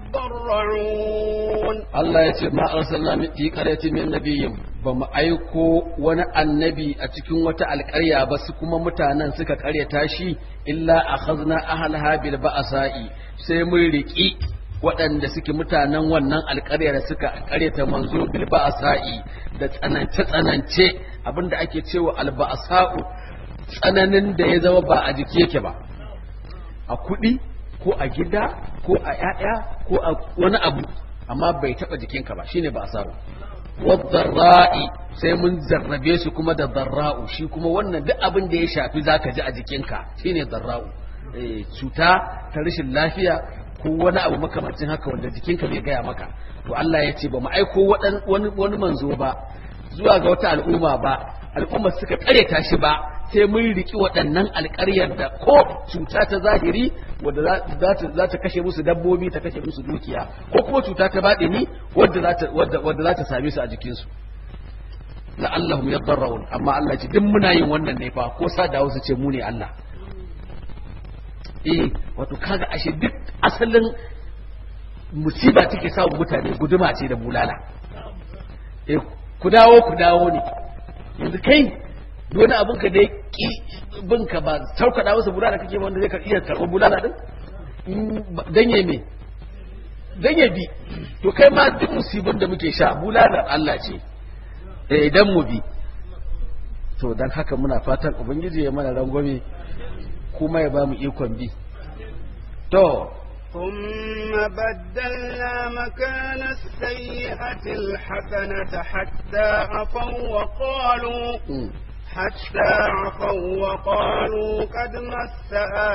يضرعون Allah ya ce ma arsalna min fi qaryatin min nabiyyin ba mu aiko wani annabi a cikin wata alƙarya ba su kuma mutanen suka ƙaryata shi illa akhadna ahlaha bil ba'sa'i sai mun riki waɗanda suke mutanen wannan alƙarya da suka ƙaryata manzo bil ba'sa'i da tsanance tsanance abinda ake cewa al ba'sa'u tsananin da ya zama ba a jiki yake ba a kuɗi ko a gida ko a ƴaƴa ko a wani abu amma bai taɓa jikinka ba shine ba asaru wadarra'i sai mun zarrabe su kuma da darra'u shi kuma wannan duk abin da ya shafi zaka ji a jikinka shine darra'u cuta ta rashin lafiya ko wani abu makamancin haka wanda jikinka bai gaya maka to Allah ya ce ba mu aiko wani wani manzo ba zuwa ga wata al'umma ba al'umma suka kareta shi ba sai mun riki waɗannan alƙaryar da ko cuta ta zahiri wadda za ta kashe musu dabbobi ta kashe musu dukiya ko kuma cuta ta baɗini wadda za ta same su a jikinsu la'allahum yadarrun amma Allah ce duk muna yin wannan ne fa ko sa da wasu ce mu ne Allah eh wato kaga ashe duk asalin musiba take sa mutane guduma ce da bulala eh ku dawo ku dawo ne yanzu kai wani abin ka dai ki bin ka ba saukaɗa masa bulala kake wanda zai iya karɓar bulala din dan ya me dan ya bi to kai ma duk musibin da muke sha bulalar Allah ce eh idan mu bi to dan haka muna fatan ubangiji ya mana rangwame kuma ya ba mu ikon bi to ثم بدلنا مكان السيئة الحسنة حتى عفوا وقالوا حتى عفوا وقالوا قد مس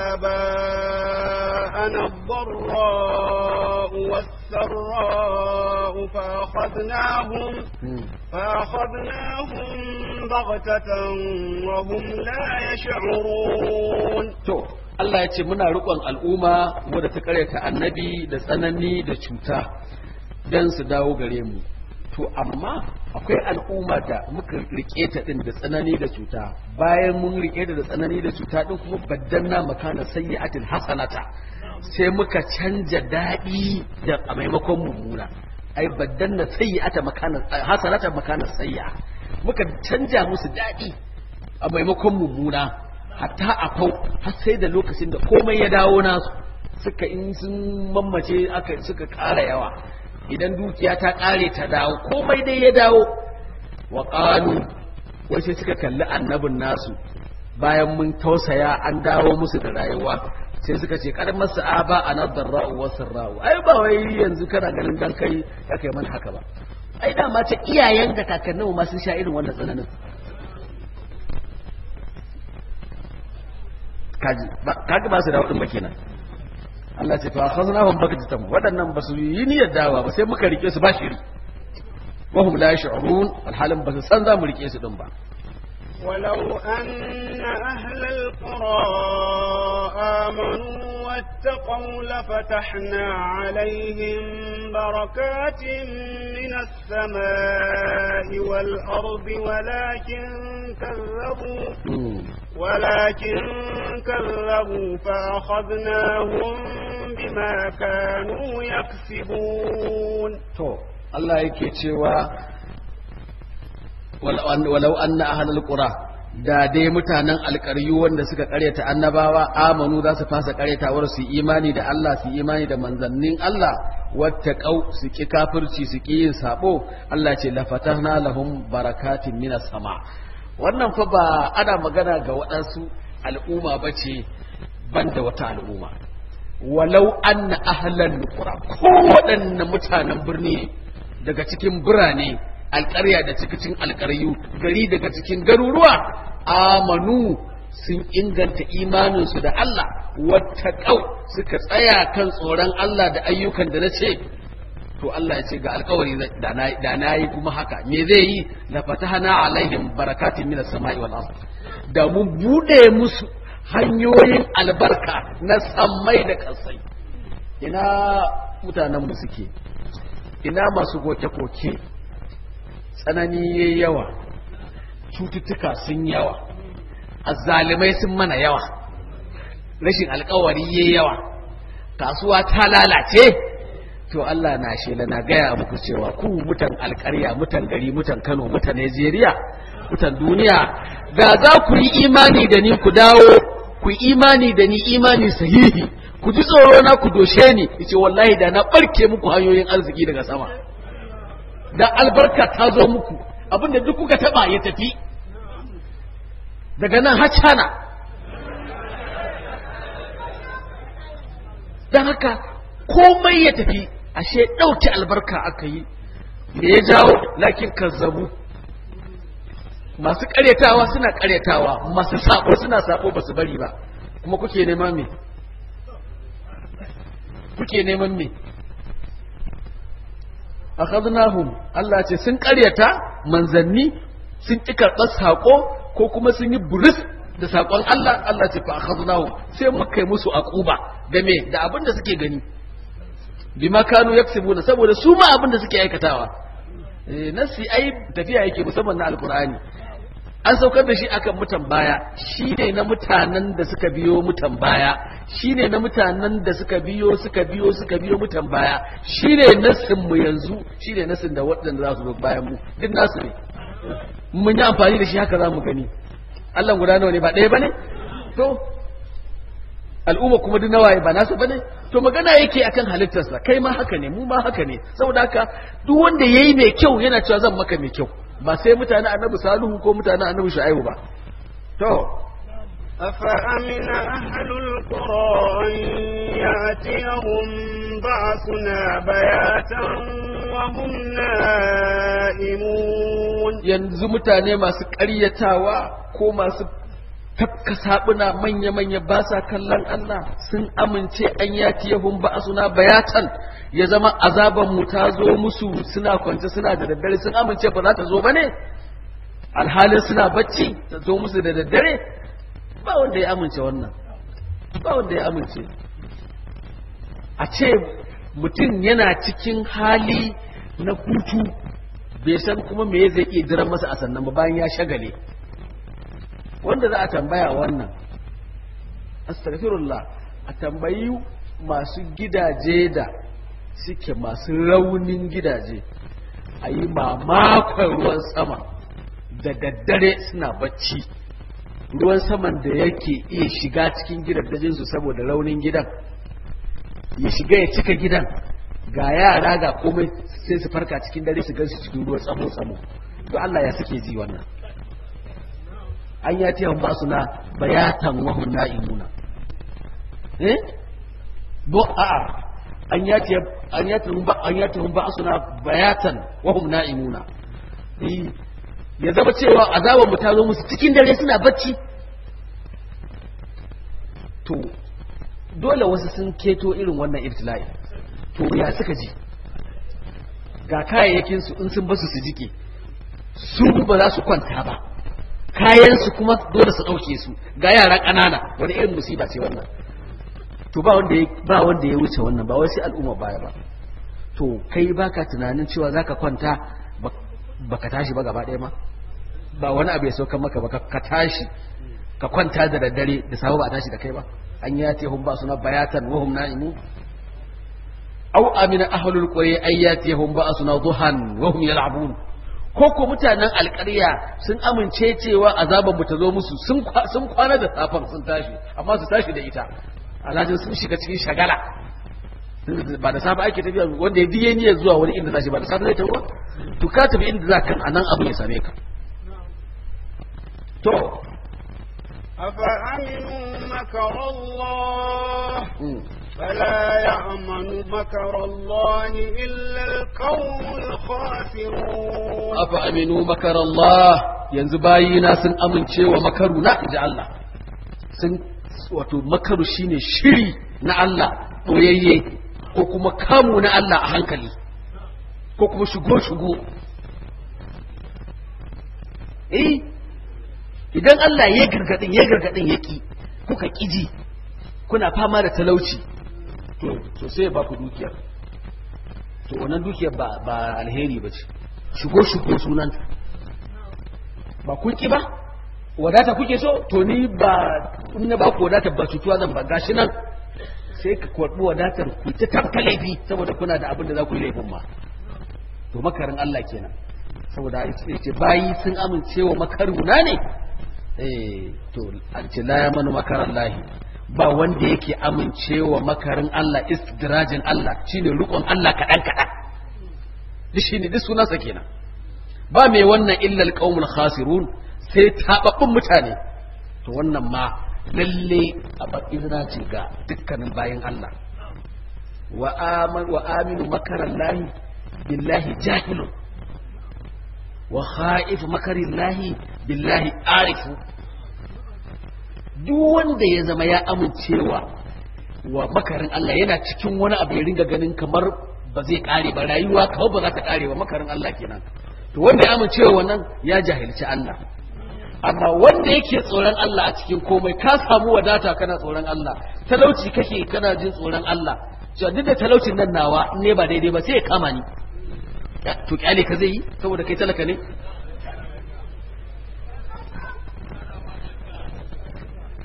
آباءنا الضراء والسراء فأخذناهم فأخذناهم بغتة وهم لا يشعرون Allah ya ce muna riƙon al'umma wadda ta karyata annabi da tsanani da cuta don su dawo gare mu to amma akwai al'umma da muka rike ta din da tsanani da cuta bayan mun rike ta da tsanani da cuta din kuma baddanna makana sayyi'atil hasanata sai muka canja daɗi da a maimakon mummuna ai baddanna sayyi'ata makana hasanata makana sayyi'a muka canja musu daɗi a maimakon mummuna hatta a fau har sai da lokacin da komai ya dawo nasu suka in sun mammace aka suka ƙara yawa idan dukiya ta ƙare ta dawo komai dai ya dawo wa ƙalu wai sai suka kalli annabin nasu bayan mun tausaya an dawo musu da rayuwa sai suka ce kar masu aba a nadar ra'u wasu ra'u ai ba wai yanzu kana ganin dan kai ya kai mana haka ba ai dama ta iyayen da kakannin ma sun sha irin wannan tsananin kaji kaji ba su da wadin ba kenan Allah ce fa khaznahum bakatan wadannan ba su yi niyyar dawa ba sai muka rike su ba shiri wa hum la yash'urun alhalin ba su san za mu rike su din ba ولو أن أهل القرى آمنوا واتقوا لفتحنا عليهم بركات من السماء والأرض ولكن كذبوا ولكن كذبوا فأخذناهم بما كانوا يكسبون to Allah yake cewa walau anna ahlul qura da dai mutanen alƙaryu wanda suka ƙaryata annabawa amanu za su fasa ƙaryatawar su imani da Allah su imani da manzannin Allah wattaqau su ki kafirci su ki yin sabo Allah ce la fatahna lahum barakatin minas sama wannan fa ba ana magana ga waɗansu al'umma bace banda wata al'umma walau anna ahlal qura ko waɗannan mutanen birni daga cikin birane alƙarya da cikin alƙaryu gari daga cikin garuruwa amanu sun inganta imaninsu da Allah wattaqau suka tsaya kan tsoron Allah da ayyukan da na ce to Allah ya ce ga alkawari da na yi kuma haka me zai yi la fatahana alaihim barakatin minas sama'i wal ard da mun bude musu hanyoyin albarka na sammai da kasai ina mutanen mu suke ina masu koke-koke tsanani yayi yawa cututtuka sun yawa azzalimai sun mana yawa rashin alkawari yayi yawa kasuwa ta lalace to Allah na shela na gaya muku cewa ku mutan alkarya mutan gari mutan Kano mutan Najeriya mutan duniya da za ku yi imani da ni ku dawo ku yi imani da ni imani sahihi ku ji tsoro na ku doshe ni yace wallahi da na barke muku hanyoyin arziki daga sama da albarka ta zo muku abinda duk kuka taba ya tafi daga nan har cana don haka komai ya tafi ashe ɗauke albarka aka yi me ya jawo lakin kazzabu masu ƙaryatawa suna ƙaryatawa masu sabo suna sabo ba su bari ba kuma kuke neman me kuke neman me akhadnahum Allah ce sun ƙaryata manzanni sun ƙi karɓar saƙo ko kuma sun yi buris da saƙon Allah Allah ce fa akhadnahum sai muka yi musu aquba da me da abin da suke gani bima kanu yaksibuna saboda su ma abin da suke aikatawa eh nasi ai tafiya yake musamman na alqur'ani an saukar da shi akan mutan baya shi ne na mutanen da suka biyo mutan baya shi ne na mutanen da suka biyo suka biyo suka biyo mutan baya shi ne nassin mu yanzu shi ne nassin da waɗanda za su zo bayan mu duk nasu ne mun yi amfani da shi haka za mu gani Allah guda nawa ne ba ɗaya ba ne to al'umma kuma duk nawaye ba nasu bane to magana yake akan halittarsa kai ma haka ne mu ma haka ne saboda haka duk wanda yayi mai kyau yana cewa zan maka mai kyau ba sai mutane annabi salihu ko mutane annabi shu'aibu ba to أفأمن أهل القرى أن يأتيهم بعثنا بياتا وهم نائمون yanzu mutane masu ƙaryatawa ko masu tafka sabuna manya-manya ba sa kallon Allah sun amince an yati yahun ba suna bayatan ya zama azaban mu ta zo musu suna kwance suna da daddare sun amince ba za ta zo ba ne alhalin suna bacci ta zo musu da daddare ba wanda ya amince wannan ba wanda ya amince a ce mutum yana cikin hali na hutu bai san kuma me zai iya jiran masa a sannan ba bayan ya shagale wanda za a tambaya wannan astaghfirullah a tambayi masu gidaje da suke masu raunin gidaje a yi mamakon ruwan sama da daddare suna bacci ruwan saman da yake iya shiga cikin gidajensu saboda raunin gidan ya shiga ya cika gidan ga yara ga komai sai su farka cikin dare su gansu cikin ruwan tsamo-tsamo to Allah ya suke ji wannan an ya tiyan ba su na bayatan wahun na'imuna eh bo a'a an ya tiyan an ya tiyan ba an ya tiyan ba su na bayatan wahum na'imuna eh ya zama cewa azaban mu ta zo musu cikin dare suna bacci to dole wasu sun keto irin wannan ibtila'i to ya suka ji ga kayayyakin su in sun basu su jike su ba za su kwanta ba kayan su kuma dole su dauke su ga yara ƙanana wani irin musiba ce wannan to ba wanda ya ba wanda ya wuce wannan ba wai sai al'umma baya ba to kai baka tunanin cewa zaka kwanta baka tashi ba gaba ɗaya ma ba wani abu ya saukan maka ba ka tashi ka kwanta da daddare da safe ba a tashi da kai ba an ya te hum ba suna bayatan wa hum na'imu aw amina ahlul qura ayyatihum ba suna duhan wa hum yal'abun ko ko mutanen alƙarya sun amince cewa azaban mu ta zo musu sun sun kwana da safan sun tashi amma su tashi da ita alhajin sun shiga cikin shagala ba da safe ake tafiya wanda ya biye niyyar zuwa wani inda zashi ba da safe zai tafi to ka tafi inda za ka anan abu ya same ka to أفأمنوا مكر الله فلا يأمن مكر الله إلا القوم الخاسرون أفأمنوا مكر الله yanzu bayina sun amince wa makaru na inji Allah sun wato makaru shine shiri na Allah ɓoyayye ko kuma kamu na Allah a hankali ko kuma shigo-shigo eh idan Allah ya gargadin ya gargadin yaki kuka kiji kuna fama da talauci to sai ba ku dukiya to wannan dukiyar ba ba alheri ba ce shigo-shigo sunan ba kun ki ba wadata kuke so to ni ba in na ba ku wadata ba cutuwa zan ba gashi nan sai ka karɓi wadatar ku ta tafka laifi saboda kuna da abin da za ku yi laifin ma to makarin Allah kenan saboda ce bayi sun amince wa makaruna ne eh to an ce la yamanu makaran lahi ba wanda yake amincewa makarin Allah istidrajin Allah shine rukun Allah kadan kadan duk shine duk sunansa kenan ba mai wannan illa alqaumul khasirun sai tababbun mutane to wannan ma lalle a izina ce ga dukkanin bayan Allah wa aman wa aminu makaran lahi billahi jahilun wa kha'if makarin lahi billahi arifu duk wanda ya zama ya amincewa wa makarin Allah yana cikin wani abu ya ringa ganin kamar ba zai kare ba rayuwa kawai ba za ta kare ba makarin Allah kenan to wanda ya amincewa wannan ya jahilci Allah amma wanda yake tsoron Allah a cikin komai ka samu wadata kana tsoron Allah talauci kake kana jin tsoron Allah cewa duk da talaucin nan nawa in ne ba daidai ba sai ya kama ni to kyale ka zai yi saboda kai talaka ne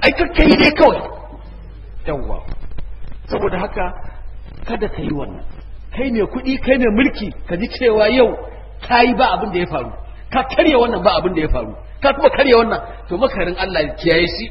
ai kakkai dai kawai yawwa saboda haka kada ka yi wannan kai mai kuɗi kai mai mulki ka ji cewa yau ka yi ba abin da ya faru ka karya wannan ba abin da ya faru ka kuma karya wannan to makarin Allah ya kiyaye shi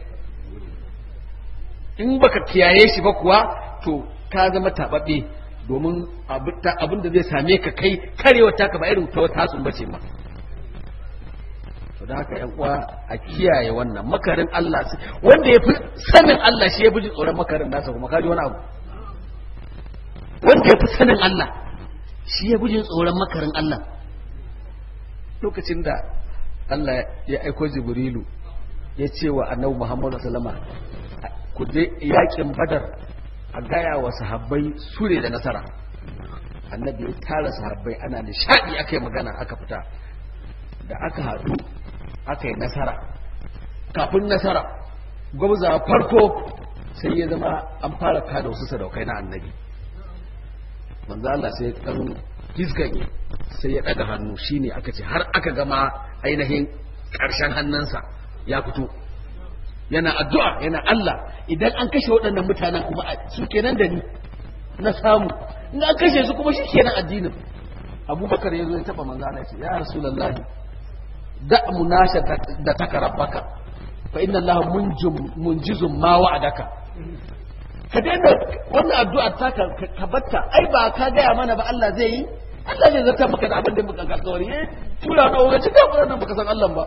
in baka kiyaye shi ba kuwa to ka zama taɓaɓɓe domin abin da zai same ka kai karewa taka ba irin ta wata sun bace ma to da haka yan uwa a kiyaye wannan makarin Allah wanda ya fi sanin Allah shi ya fi tsoron makarin nasa kuma kaji wani abu wanda ya fi sanin Allah shi ya fi tsoron makarin Allah lokacin da Allah ya aiko Jibrilu ya ce wa annabi Muhammadu sallama ku je yakin Badar a gaya wa sahabbai sure da nasara annabi ya tara sahabbai ana nishadi aka yi magana aka fita da aka haɗu aka yi nasara kafin nasara gwamza farko sai ya zama an fara kada wasu sadaukai na annabi manzo Allah sai dan gizganye sai ya daga hannu shine aka ce har aka gama ainihin karshen hannunsa ya fito yana addu'a yana Allah idan an kashe waɗannan mutanen kuma su kenan da ni na samu in an kashe su kuma shi kenan addinin abubakar ya zo ya taɓa manzo Allah ya ce ya rasulullahi da munasha da taka rabbaka fa inna allaha munjum munjizum ma wa'adaka ka daina wannan addu'a ta ka batta ai ba ka gaya mana ba Allah zai yi Allah zai zarta maka da abin da muka alƙawari eh tura ka wuce da wannan baka san Allah ba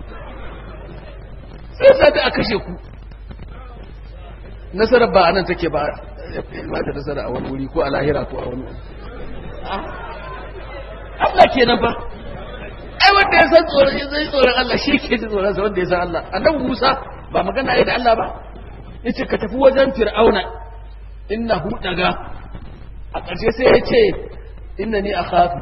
sai sa ta kashe ku nasarar ba anan take ba ba ta nasara a wani wuri ko a lahira ko a wani Allah kenan ba ai wanda ya san tsoron ya zai tsoron Allah shi ke ji tsoron sa wanda ya san Allah annabi Musa ba magana da Allah ba yace ka tafi wajen Fir'auna innahu daga a ƙarshe sai ya ce innani akhafu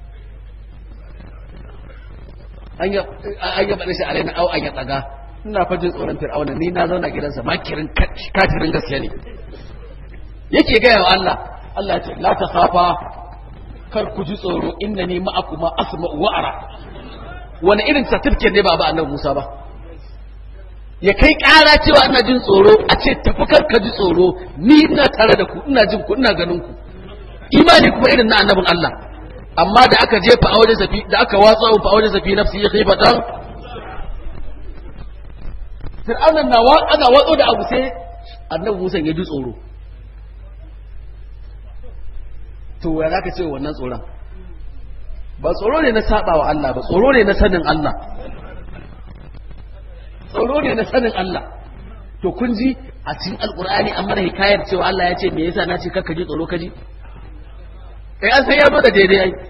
an ya an ya bada shi alaina au an ya daga ina fa jin tsoron Fir'auna ni na zauna gidansa makirin kafirin gaskiya ne yake gaya wa Allah Allah ya ce la ta khafa kar ku ji tsoro inna ni ma'akuma asma'u wa ara wani irin certificate ne ba ba annabi Musa ba ya kai ƙara cewa ina jin tsoro a ce tafi kar ka ji tsoro ni ina tare da ku ina jin ku ina ganin ku imani kuma irin na annabin Allah amma da aka jefa a wajen safi da aka watsa a wajen safi nafsi ya kai fatan Fir'aunan na ana watso da abu sai annabi Musa ya ji tsoro to ya zaka ce wannan tsoron ba tsoro ne na saba wa Allah ba tsoro ne na sanin Allah tsoro ne na sanin Allah to kun ji a cikin alkur'ani an mana hikayar cewa Allah ya ce me yasa na ce kakka ji tsoro kaji eh an san ya zo da daidai ai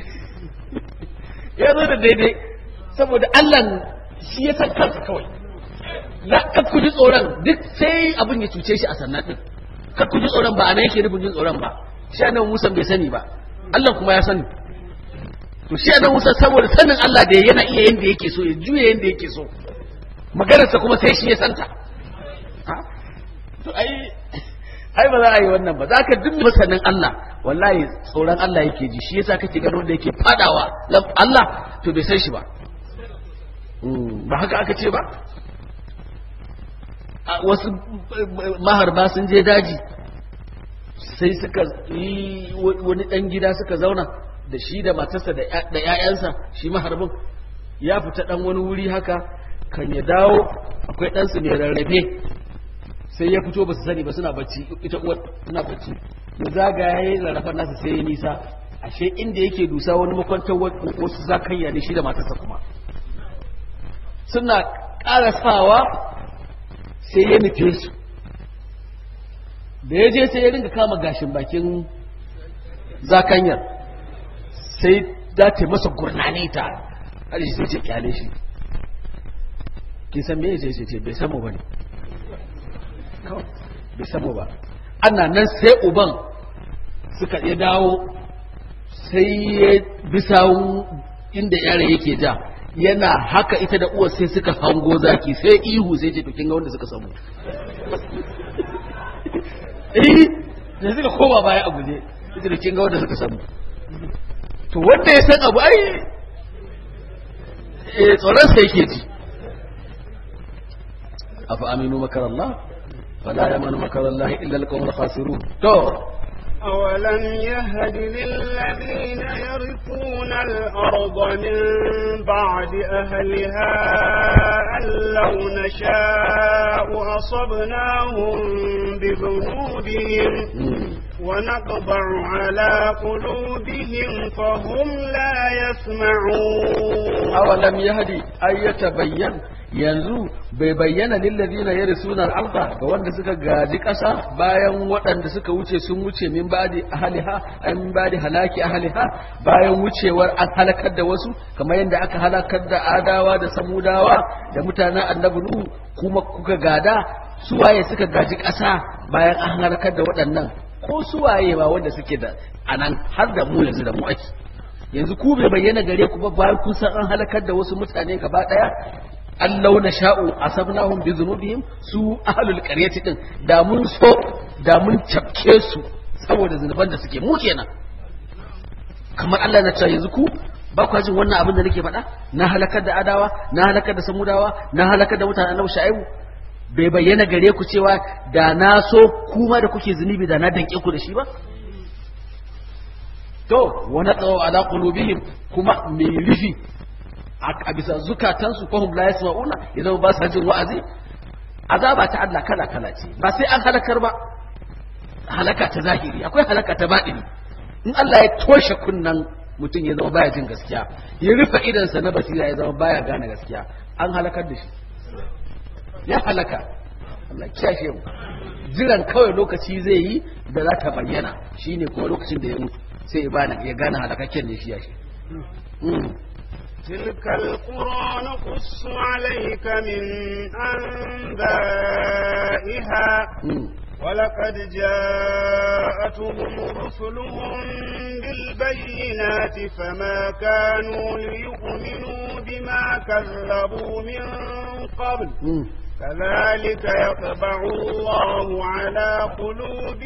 ya zo da daidai saboda Allah shi ya san kansa kawai la kakku ji tsoron duk sai abin ya cuce shi a sannan din kakku ji tsoron ba anan yake nufin jin tsoron ba shi annabi Musa bai sani ba Allah kuma ya sani to shi annabi Musa saboda sanin Allah da yana iya yanda yake so ya juya yanda yake so maganarsa kuma sai shi ya santa to ai ai ba za a yi wannan ba za ka duk masanin Allah wallahi tsoron Allah yake ji shi yasa kake gano da yake fadawa Allah to bai san shi ba ba haka aka ce ba wasu maharba sun je daji sai suka yi wani ɗan gida suka zauna da shi da matarsa da ‘ya'yansa shi maharbin ya fita ɗan wani wuri haka kan ya dawo akwai ɗansu mai rarrafe sai ya fito ba su sani ba suna bacci ita uwar suna bacci ya zagaya ya yi rarrafen nasa sai ya nisa ashe inda yake dusa wani makwantar wasu zakanya ne shi da matarsa kuma suna ƙarasawa sai ya nufe su da ya je sai ya ringa kama gashin bakin zakanyar sai za ta masa gurnani ta har shi sai ce kyale shi kin san me sai ce bai samu bane bai samu ba ana nan sai uban suka ya dawo sai ya bisa inda yare yake ja yana haka ita da uwar sai suka hango zaki sai ihu sai ce to kin ga wanda suka samu eh da suka koma baya a guje ita da kin ga wanda suka samu to wanda ya san abu ai eh tsoron sa yake ji afa aminu makar Allah fala yamanu makar Allah illa alqawmul khasirun to أولم يهد للذين يرثون الأرض من بعد أهلها أن لو نشاء أصبناهم بذنوبهم ونطبع على قلوبهم فهم لا يسمعون awalam yahdi ay yatabayyan yanzu bai bayyana lillazina yarisuna al-ardh ga wanda suka gaji kasa bayan waɗanda suka wuce sun wuce min ba'di ahliha ay min ba'di halaki ahliha bayan wucewar an halakar da wasu kamar yadda aka halakar da adawa da samudawa da mutanen annabi nuhu kuma kuka gada suwaye suka gaji kasa bayan an halakar da waɗannan ko suwaye ba wanda suke da anan har da mu yanzu da mu ake yanzu ku bai bayyana gare ku ba bayan kun san an halakar da wasu mutane gaba daya allau na sha'u asabnahum bi dhunubihim su ahlul qaryati din da mun so da mun cafke su saboda zunuban da suke mu kenan kamar Allah na ce yanzu ku ba ku jin wannan abin da nake faɗa na halakar da adawa na halakar da samudawa na halakar da mutanen annabi sha'ibu bai bayyana gare ku cewa da na so kuma da kuke zunubi da na danke ku da shi ba to wani tsawo ala qulubihim kuma mai rufi a bisa zukatansu ko hum la yasma'una idan ba sa jin wa'azi azaba ta Allah kala kala ce ba sai an halakar ba halaka ta zahiri akwai halaka ta baɗini in Allah ya toshe kunnan mutum ya zama baya jin gaskiya ya rufe idansa na basira ya zama baya gane gaskiya an halakar da shi ya halaka Allah kiyashe mu jiran kawai lokaci zai yi da za ta bayyana shine kuma lokacin da ya mutu sai ya gane halakakken ne shi ya shi تلك القرى نقص عليك من أنبائها ولقد جاءتهم رسلهم بالبينات فما كانوا ليؤمنوا بما كذبوا من قبل كذلك يطبع الله على قلوب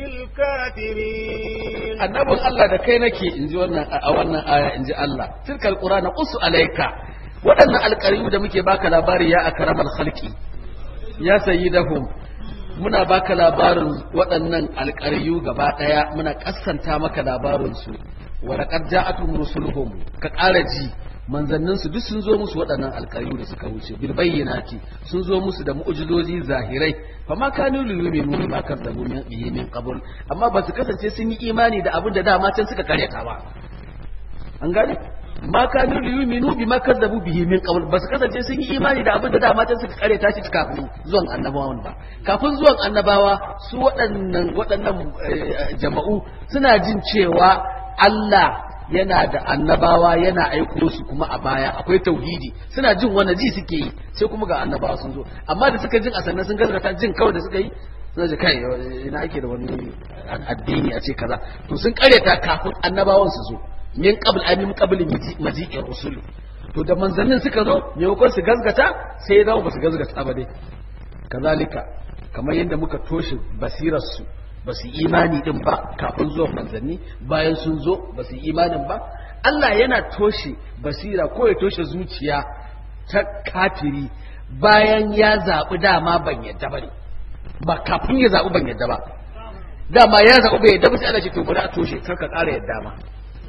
الكافرين annabin Allah da kai nake in ji wannan a wannan aya in ji Allah tilkal qur'ana qusu alayka waɗannan alƙariyu da muke baka labari ya akramal khalqi ya sayyidahum muna baka labarin waɗannan alƙariyu gaba ɗaya muna kassanta maka labarin su wa laqad ja'atuhum rusuluhum ka ƙara ji manzannin su duk sun zo musu waɗannan alƙariyu da suka wuce bil bayyinati sun zo musu da mu'jizozi zahirai fa ma kanu liyuminu ma kadzabu min bihi min qabl amma ba su kasance sun yi imani da abin da dama can suka karyata ba an gane ma kanu liyuminu bima kadzabu bihi min qabl ba su kasance sun yi imani da abin da dama can suka karyata shi kafin zuwan annabawan ba kafin zuwan annabawa su waɗannan waɗannan jama'u suna jin cewa Allah yana da annabawa yana aiko su kuma a baya akwai tauhidi suna jin wani ji suke yi sai kuma ga annabawa sun zo amma da suka jin a sannan sun gaskata jin kawai da suka yi suna ji kai ina ake da wani addini a ce kaza to sun karyata kafin annabawan su zo min qabl ay min qabl maji'ir rusul to da manzannin suka zo maimakon su gaskata sai ya zama ba su gaskata ba dai kazalika kamar yadda muka toshe basirar su ba su imani din ba kafin zuwan manzanni bayan sun zo ba su imanin ba Allah yana toshe basira ko ya toshe zuciya ta kafiri bayan ya zaɓi dama ban yadda ba ne ba kafin ya zaɓi ban yadda ba dama ya zaɓi bai yadda ba sai ana ce to bari a toshe kar ka ƙara yadda ma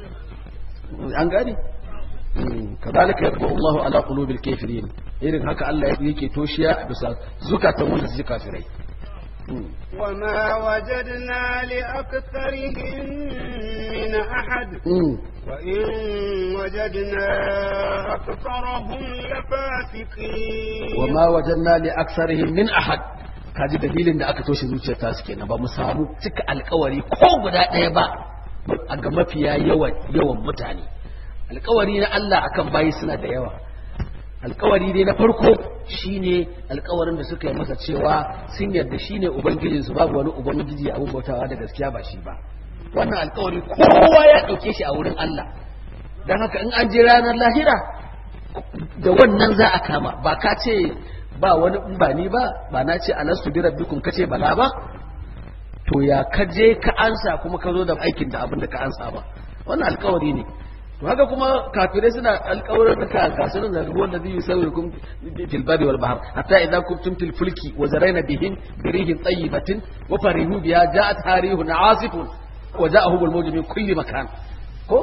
an gane كذلك يطبع الله على قلوب الكافرين irin haka Allah yake toshiya bisa zukatan wanda suke kafirai وما وجدنا لأكثرهم من أحد وإن وجدنا أكثرهم لفاسقين وما وجدنا لأكثرهم من أحد kaji dalilin da aka toshe zuciyar ta suke ba mu samu cika alkawari ko guda ɗaya ba a ga mafiya yawan yawan mutane alkawari na Allah akan bayi suna da yawa alkawari dai na farko shine alkawarin da suka yi masa cewa sun yarda shine ubangijin su babu wani ubangiji abun bautawa da gaskiya ba shi ba wannan alkawari kowa ya dauke shi a wurin Allah dan haka in an je ranar lahira da wannan za a kama ba ka ce ba wani in ba ni ba ba na ce alastu bi rabbikum kace bala ba to ya ka je ka ansa kuma ka zo da aikin da abin da ka ansa ba wannan alkawari ne to haka kuma kafirai suna alƙawarin da ka kasuwan da ruwan da zai sauye kum fil bari wal bahr hatta idza kuntum fil fulki wa zarayna bihim birihin tayyibatin wa farihu biha ja'at harihun asifun wa ja'ahum al mawj min kulli makan ko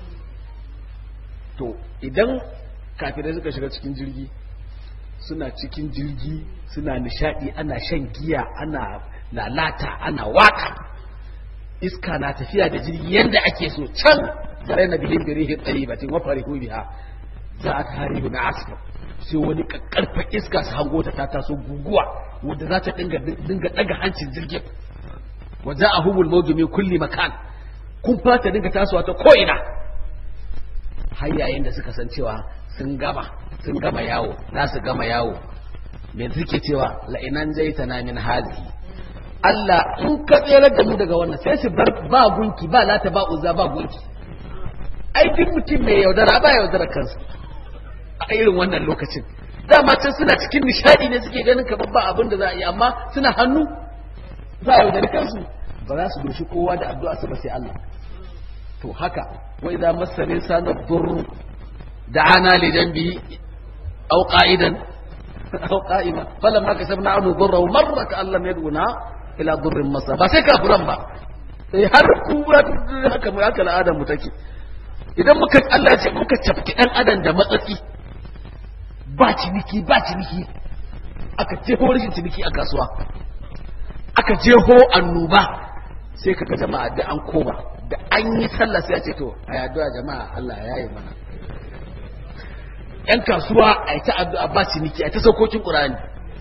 to idan kafirai suka shiga cikin jirgi suna cikin jirgi suna nishadi ana shan giya ana lalata ana waka iska na tafiya da jirgi yanda ake so can zarai na bihin birihin tsayibatin wa farihu biha za a tarihu na asfar sai wani kakkarfa iska su hango ta ta taso guguwa wanda za ta dinga dinga daga hancin jirgin wa za a hubul mawju min kulli makan kun fata dinga tasowa ta ko ina har yayin da suka san cewa sun gama sun gama yawo za su gama yawo me suke cewa la'inan jaitana min hazihi Allah in ka tsere da mu daga wannan sai su bar ba gunki ba lata ba uza ba gunki ai duk mutum mai yaudara ba yaudara kansa a irin wannan lokacin dama can suna cikin nishadi ne suke ganin kamar ba abin da za a yi amma suna hannu za a yaudari kansu ba za su doshi kowa da addu'a su ba sai Allah to haka wa idza massani sana durru da'ana li janbi aw qa'idan aw qa'ima falamma kasabna anhu durrahu marra ka allam yaduna ila durrin masa ba sai kafiran ba sai har kura haka mu haka al'adar mu take idan muka Allah ya ce muka cafki dan adam da matsatsi ba ciniki ba ciniki aka jeho rashin ciniki a kasuwa aka jeho annuba sai kaga jama'a da an koma da an yi sallah sai ya ce to a yaduwa jama'a Allah ya yi mana yan kasuwa a yi ta addu'a ba ciniki a ta saukokin qur'ani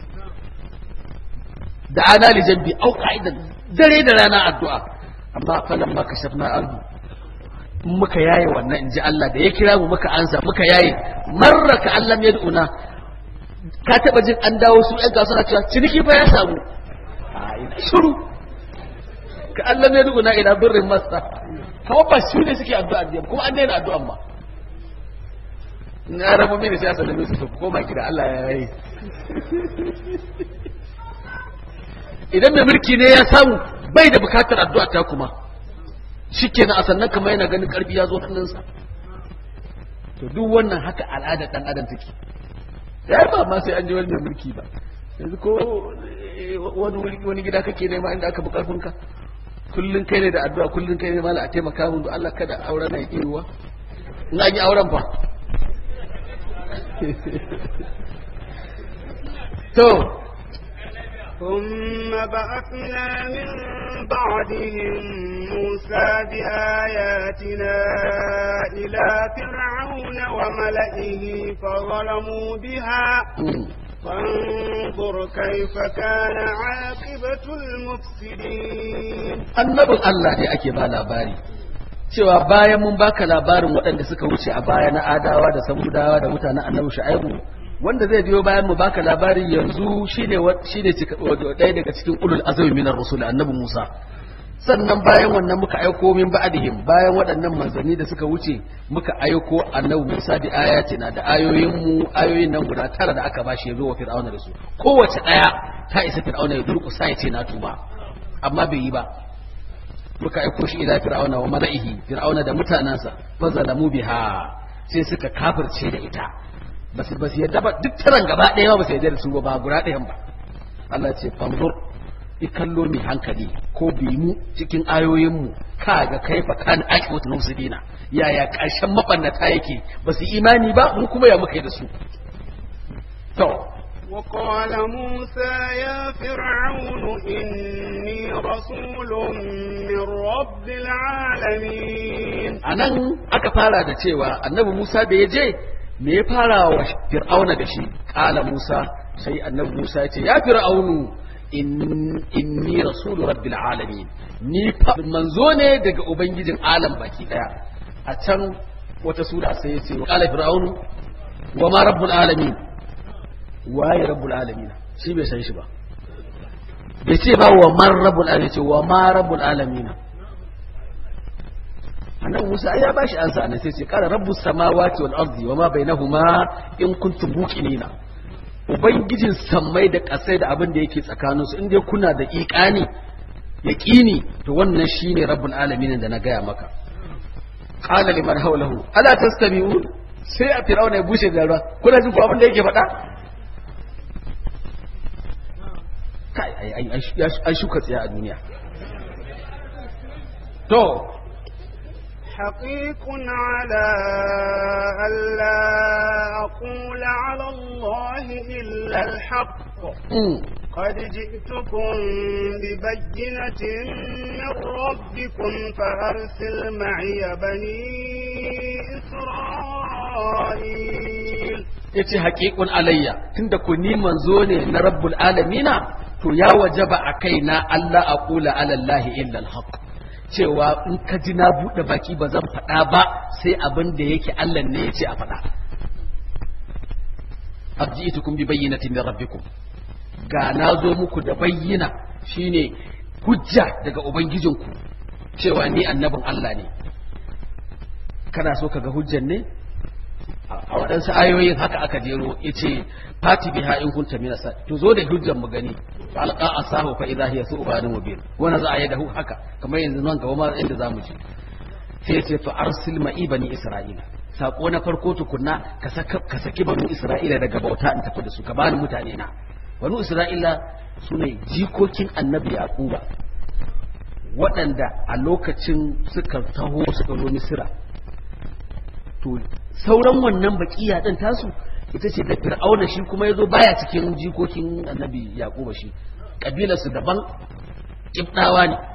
da ana li jambi au qa'idan dare da rana addu'a amma falan ma kashafna ardu muka yaye wannan inji Allah da ya kira mu muka ansa muka yaye marra ka Allah ya duna ka taba jin an dawo su ɗan kasuwa cewa ciniki fa ya samu a ina shiru ka Allah ya duna ila birrin masa kawai ba su ne suke addu'a da kuma an daina addu'an ma na rabu mini sai asa da su koma ki da Allah ya yi idan mai mulki ne ya samu bai da bukatar addu'a ta kuma shikenan a sannan kamar yana ganin karfi ya zo hannunsa to duk wannan haka al'adar dan adam take ya ba ma sai an ji wani mai mulki ba yanzu ko wani wani gida kake nema inda aka bi karfinka kullun kai ne da addu'a kullun kai ne mala a taimaka mun Allah kada auren na yi ruwa in an yi auren fa to ثم بعثنا من بعدهم موسى بآياتنا إلى فرعون وملئه فظلموا بها فانظر كيف كان عاقبة المفسدين annabin Allah ne ake ba labari cewa bayan mun baka labarin waɗanda suka wuce a baya na adawa da samudawa da mutanen annabi shu'aibu wanda zai biyo bayan mu baka labarin yanzu shine shine ɗaya daga cikin ulul azmi minar rusul annabi Musa sannan bayan wannan muka aiko min ba'dihim bayan waɗannan manzanni da suka wuce muka aiko annabi Musa da ayatina da ayoyin mu ayoyin nan guda tara da aka bashi ya zo wa fir'auna da su kowace ɗaya ta isa fir'auna ya durƙusa ya ce na tuba amma bai yi ba muka aiko shi ila fir'auna wa mala'ihi fir'auna da mutanansa fa zalamu biha sai suka kafirce da ita ba su yadda ba duk taron gaba ɗaya ba su yadda da su ba ba guda ɗayan ba Allah ce fanzur i kallo mai hankali ko bi mu cikin ayoyinmu ka ga kaifa kan akiwatu nufsidina yaya ƙarshen mabannata yake ba su imani ba mu kuma ya muka yi da su to وقال موسى يا فرعون إني رسول من رب العالمين anan aka fara da cewa annabi Musa da ya je me ya fara wa fir'auna da shi kala Musa sai annabi Musa ya ce ya fir'aunu inni rasulu rabbil alamin ni fa manzo ne daga ubangijin alam baki daya a can wata sura sai ya ce kala fir'aunu wa ma rabbul alamin waye rabbul alamin shi bai san shi ba bai ce ba wa man rabbul alamin ce wa ma rabbul alamin annabi Musa ya bashi ansa anan sai ce qala rabbus samawati wal ardi wama bainahuma in kuntum muqinina ubangijin sammai da kasai da abin da yake tsakanin su inda kuna da iqani yaqini to wannan shine rabbul alamin da na gaya maka qala liman hawlahu ala tastami'un sai a fir'auna ya bushe da ruwa kuna jin ko abin da yake faɗa kai ai ai ai shuka tsaya a duniya to حقيق على ألا أقول على الله إلا الحق قد جئتكم ببينة من ربكم فأرسل معي بني إسرائيل yace haƙiƙun alayya tunda ku ni manzo ne na rabbul alamina to ya wajaba a kaina Allah a kula alallahi illa alhaq cewa in ka ji na buɗe baki ba zan faɗa ba sai abin da yake Allah ne ya ce a faɗa abji'tukum bi bayyinatin min rabbikum ga na zo muku da bayyina shine hujja daga ubangijinku cewa ni annabin Allah ne kana so ka ga hujjan ne a waɗansu ayoyin haka aka jero ya ce fati biha in kunta min sa to zo da hujjan mu gani fa alqa asahu fa idha hiya su'banun mubin wannan za a yi da haka kamar yanzu nan gaba ma inda zamu je sai ce fa arsil ma'i bani isra'ila sako na farko tukunna ka saka ka saki bani isra'ila daga bauta in tafi da su ka bani mutane na bani isra'ila sune jikokin annabi yaquba waɗanda a lokacin suka taho suka zo misira to sauran wannan bakiya din tasu ita ce da fir'auna shi kuma yazo baya cikin jikokin annabi yaquba shi kabilar su daban kibdawa ne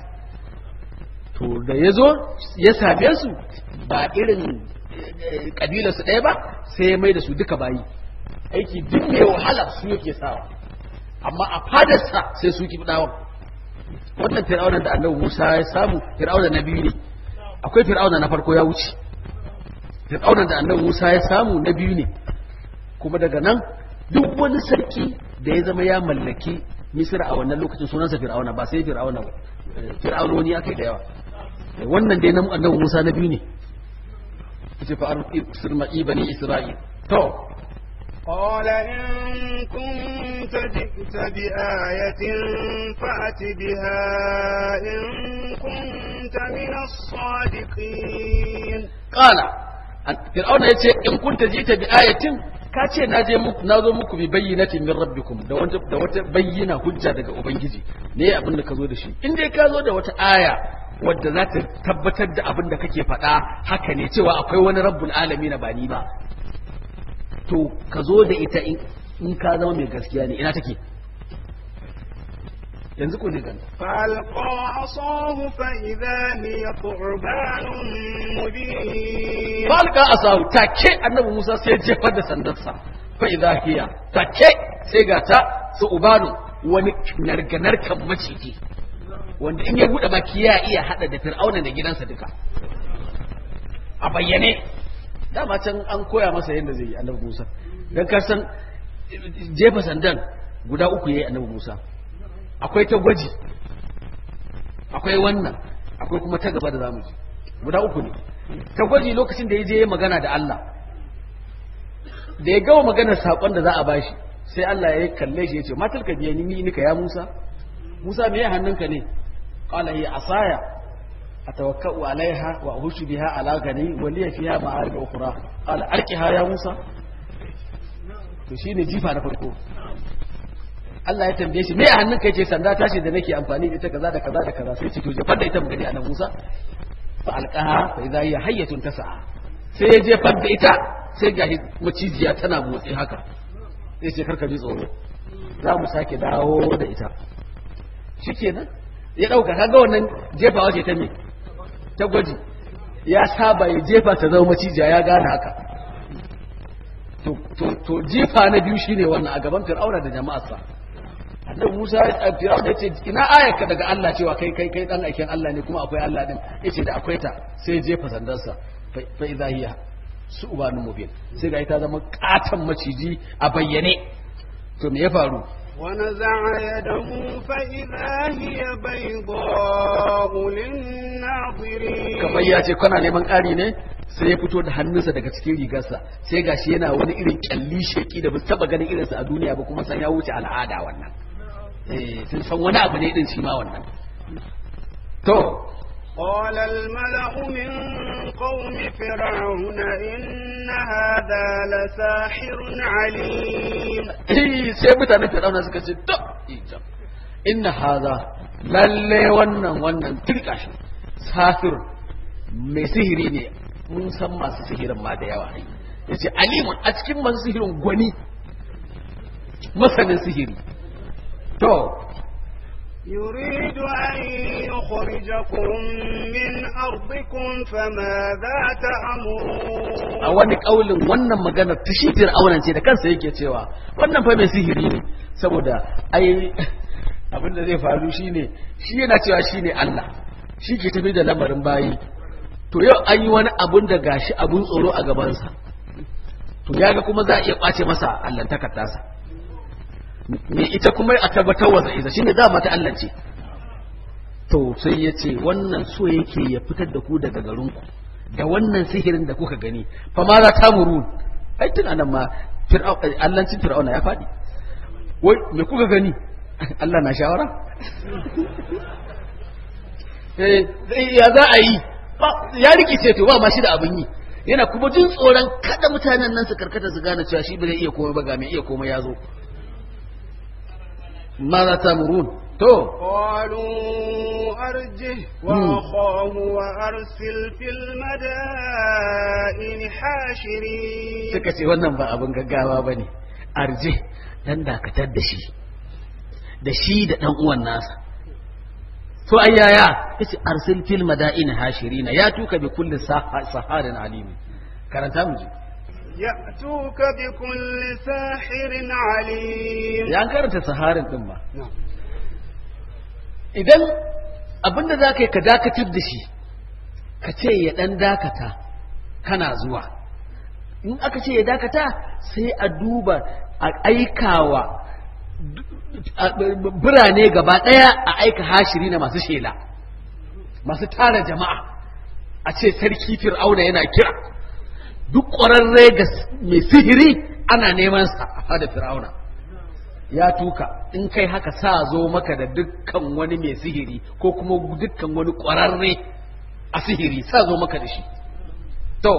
to da yazo ya same su ba irin kabilar su ɗaya ba sai ya mai da su duka bayi aiki duk mai wahala su yake sawa amma a fadarsa sai su kibdawa wannan fir'auna da annabi Musa ya samu fir'auna na biyu ne akwai fir'auna na farko ya wuce fir'auna da annabi Musa ya samu na biyu ne kuma daga nan duk wani sarki da ya zama ya mallaki Misra a wannan lokacin sunansa fir'auna ba sai fir'auna ba fir'aunoni aka yi da yawa wannan dai na annabi Musa na biyu ne yace fa arsir ma'i bani Isra'il to قال إن كنت جئت بآية فأت بها إن كنت من الصادقين قال fir'auna ya ce in kunta jita bi ayatin ka ce na je muku na zo muku bi bayyinatin min rabbikum da wata da wata bayyana hujja daga ubangiji ne abin da ka zo da shi in dai ka zo da wata aya wadda za ta tabbatar da abin da kake faɗa haka ne cewa akwai wani rabbul alamin ba ni ba to ka zo da ita in ka zama mai gaskiya ne ina take yanzu ko ne ganta فألقى عصاه فإذا هي ثعبان مبين falka asahu take annabi Musa sai ya jefar da sandarsa fa idza hiya take sai ga ta su ubanu wani narganarkan maciji wanda in ya bude baki ya iya hada da fir'auna da gidansa duka a bayyane dama can an koya masa yadda zai yi annabi Musa dan ka san jefa sandan guda uku yayi annabi Musa akwai ta gwaji akwai wannan akwai kuma ta gaba da zamu ji guda uku ne ta gwaji lokacin da ya je magana da Allah da ya gawa maganar saƙon da za a bashi sai Allah ya kalle shi ya ce matal ka biya ni nika ya Musa Musa me ya hannunka ne qala hiya asaya atawakkau alaiha wa ahushu biha ala gani wa liya fiha ma'arib ukhra qala alqiha ya Musa to shine jifa na farko Allah ya tambaye shi me a hannunka yace sanda tashi da nake amfani da ita kaza da kaza da kaza sai ce to jefar da ita mu gani anan Musa fa alqaha fa idha hiya hayyatun tas'a sai ya jefar da ita sai ga macijiya tana motsi haka sai ce karka ji tsoro za mu sake dawo da ita shikenan ya dauka kaga wannan jefawa ce ta me ta gwaji ya saba ya jefa ta zama macijiya ya gane haka to to to jefa na biyu shine wannan a gaban Fir'auna da jama'arsa annabi Musa ya Fir'auna ya ce ina ayarka daga Allah cewa kai kai kai dan aikin Allah ne kuma akwai Allah din yace da akwai ta sai ya jefa sandarsa fa idza hiya su'banun mubin sai ga ita zama katan maciji a bayyane to me ya faru ونزع يده فإذا هي بيضاء للناظرين kamar ya ce kana neman ƙari ne sai ya fito da hannunsa daga cikin rigarsa sai gashi yana wani irin kyalli sheki da ba taba ganin irinsa a duniya ba kuma san ya wuce al'ada wannan eh sun san wani abu ne din shi ma wannan to قال الملأ من قوم فرعون إن هذا لساحر عليم sai mutanen fir'auna suka ce to ijam inna haza lalle wannan wannan tilka shi safir mai sihiri ne mun san masu sihirin ma da yawa yace alimun a cikin masu sihirin gwani masanin sihiri to يريد أن يخرجكم من أرضكم فماذا تأمرون a wani kaulin wannan magana ta shi fir'aunan ce da kansa yake cewa wannan fa mai sihiri ne saboda ai abin da zai faru shine shi yana cewa shine Allah shi ke tafi da lamarin bayi to yau an yi wani abun da gashi abun tsoro a gabansa to ya ga kuma za a iya ɓace masa allantakar tasa me ita kuma a tabbatar wa za'iza shine za mata Allah ce to sai ya ce wannan so yake ya fitar da ku daga garinku da wannan sihirin da kuka gani fa ma za ta muru ai tun anan ma allancin fir'auna ya faɗi wai me kuka gani Allah na shawara eh ya za a yi ya rikice to ba ma shi da abin yi yana kuma jin tsoron kada mutanen nan su karkata su gane cewa shi ba zai iya komai ba ga mai iya komai ya zo ma za ta murun to قالوا أرجه وأخاه وأرسل في المدائن حاشرين suka ce wannan ba abin gaggawa ba ne arje dan dakatar da shi da shi da dan uwan nasa to ayyaya yace arsil fil madain hashirina ya tuka bi kulli saharin alimi karanta mu ji يأتوك بكل ساحر عليم ya an karanta saharin din ma نعم. idan abinda za ka yi ka dakatar da shi ka ce ya dan dakata kana zuwa in aka ce ya dakata sai a duba a aikawa a- birane gaba ɗaya a aika hashiri na masu shela masu tara jama'a a ce sarki fir'auna yana kira duk ƙwararre ga mai sihiri ana neman sa a fada fir'auna ya tuka in kai haka sa zo maka da dukkan wani mai sihiri ko kuma dukkan wani ƙwararre a sihiri sa zo maka da shi to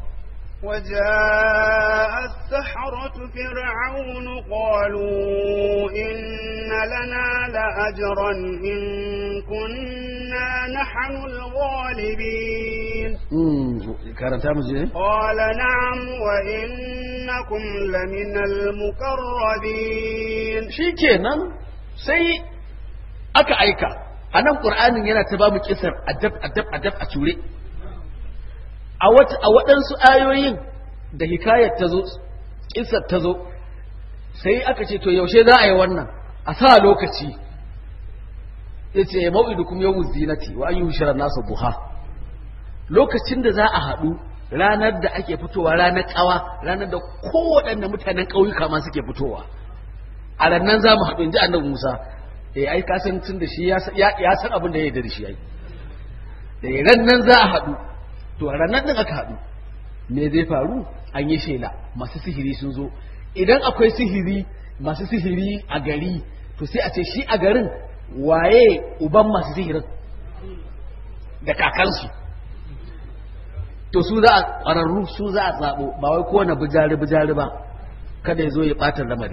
وجاء السحرة فرعون قالوا إن لنا لأجرا إن كنا نحن الغالبين mm, karanta mu je قال نعم وإنكم لمن المقربين shikenan sai aka aika a nan ƙur'anin yana ta ba mu kisar adab adab adab a ture a wata a waɗansu ayoyin da hikayar ta zo kisar ta zo sai aka ce to yaushe za a yi wannan a sa lokaci ya ce mau'idukum yawmu zinati wa an yi hushirar nasa buha lokacin da za a haɗu ranar da ake fitowa ranar ƙawa ranar da kowaɗanne mutanen ƙauyuka ma suke fitowa a rannan za mu haɗu in ji annabi Musa eh ai ka san tun da shi ya san- ya ya san abin da ya yarda da shi ai eh rannan za a haɗu to a rannan din aka haɗu me zai faru an yi shela masu sihiri sun zo idan akwai sihiri masu sihiri a gari to sai a ce shi a garin waye uban masu sihirin da kakansu to su za a ƙwararru su za a zaɓo ba wai kowane bijari bijari ba kada ya zo ya ɓata lamari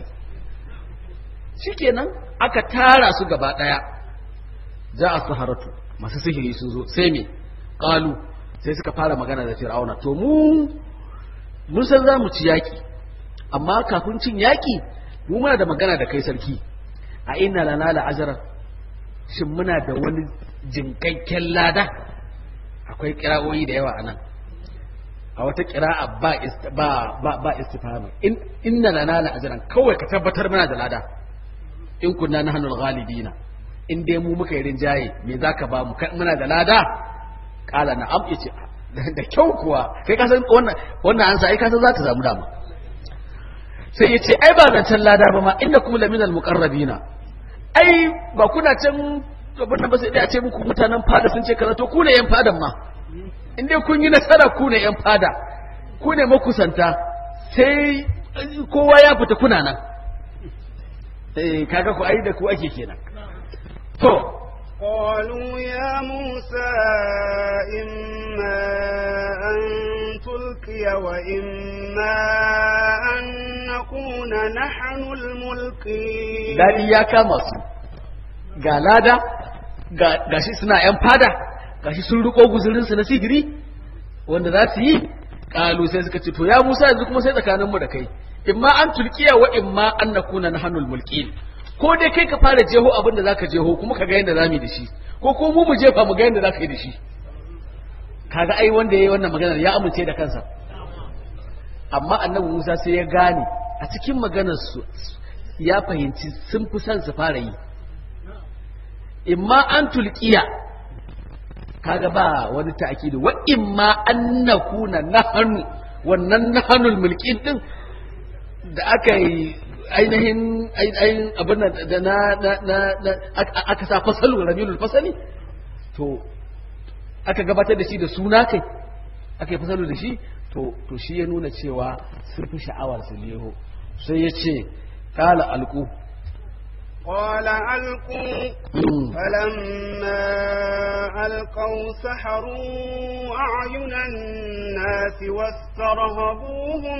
shikenan aka tara su gaba daya za a saharatu masu sihiri sun zo sai me qalu sai suka fara magana da fir'auna to mu mun san za mu ci yaki amma kafin cin yaki mu muna da magana da kai sarki a inna lana la ajran shin muna da wani jinkakken lada akwai kira'o'i da yawa anan a wata kira'a ba ist- ba ba, ba istifhami in inna lana la ajran kawai ka tabbatar muna da lada in kunna nahnu al-ghalibina in dai mu muka yi rinjaye me zaka ba mu kai muna da lada kala na am yace da kyau kuwa kai ka san wannan wannan ansa ai ka san za ta samu dama sai yace ai ba zancen lada ba ma innakum laminal muqarrabina ai ba kuna can abin da ba sai dai a ce muku mutanen fada sun ce kaza to ku ne yan fadan ma in dai kun yi nasara ku ne yan fada ku ne makusanta sai kowa ya fita kuna nan eh kaga ku ai da ku ake kenan to قالوا يا موسى إما أن تلقي وإما أن نكون نحن الملقين daɗi ya kama su ga lada ga shi suna ‘yan fada ga shi sun riko guzurinsu na sihiri wanda za su yi ƙalu sai suka ce to ya musa yanzu kuma sai tsakaninmu da kai imma an tulkiya wa imma an na kuna na hannun mulki ko dai kai ka fara jeho abin da za ka jeho kuma ka ga yadda za mu yi da shi ko ko mu mu jefa mu ga yadda za ka yi da shi kaga ai wanda ya yi wannan maganar ya amince da kansa amma annabi musa sai ya gane a cikin maganar su ya fahimci sun fi son su fara yi imma an tulkiya kaga ba wani ta'kidi wa imma an nakuna nahnu wannan nahnul mulkin din da aka yi ainihin ainihin abin da na na na aka sa fasalu rabiul fasali to aka gabatar da shi da suna kai aka yi fasalu da shi to to shi ya nuna cewa sun fi sha'awar su leho sai ya ce kala alku قال ألقوا فلما ألقوا سحروا أعين الناس واسترهبوهم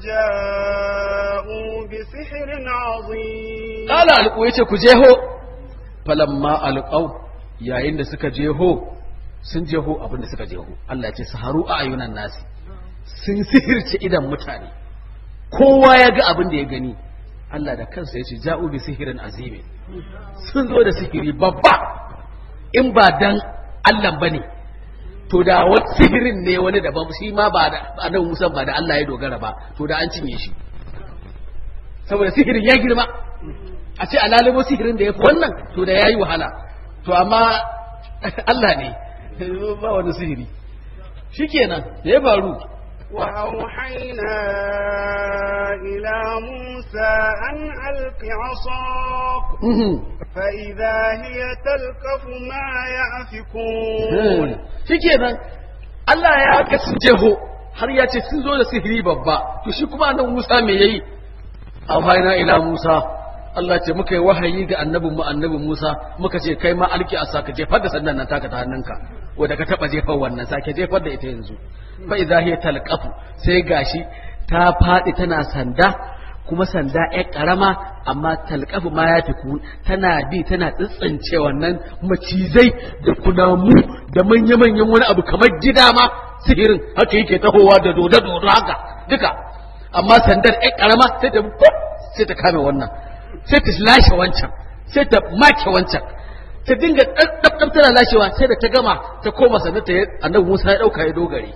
وجاءوا بسحر عظيم قال ألقوا يتي كجيهو فلما ألقوا يا إن سكا جيهو sun jeho abin da suka jeho Allah ya ce saharu a ayunan nasi sun sihirce idan mutane kowa ya ga abin da ya gani Allah da kansa ya ce ja'u bi sihirin azimi sun zo da sihiri babba in ba dan Allah bane to da wani sihirin ne wani daban shi ma ba da annabi Musa ba da Allah ya dogara ba to da an cinye shi saboda sihirin ya girma a ce alalimo sihirin da ya fi wannan to da ya yi wahala to amma Allah ne ba wani sihiri shikenan da ya faru وأوحينا إلى موسى أن ألق عصاك فإذا هي تلقف ما يأفكون shikenan Allah ya haka sun jeho har ya ce sun zo da sihiri babba to shi kuma nan Musa me yayi awhayna ila Musa Allah ce muka yi wahayi ga annabin mu annabin Musa muka ce kai ma alki a saka jefar da sandan nan taka ta hannunka wanda ka taba jefar wannan sake jefar da ita yanzu fa idza hiya talqafu sai gashi ta fadi tana sanda kuma sanda ƴar karama amma talqafu ma ya fiku tana bi tana tsitsince wannan macizai da kunamu da manya-manyan wani abu kamar gida ma sihirin haka yake tahowa da dodo-dodo haka duka amma sandar ƴar karama sai ta sai ta kame wannan sai ta lashe wancan sai ta make wancan ta dinga ɗabɗab tana lashewa sai da ta gama ta koma sannan ta annabi Musa ya ɗauka ya dogare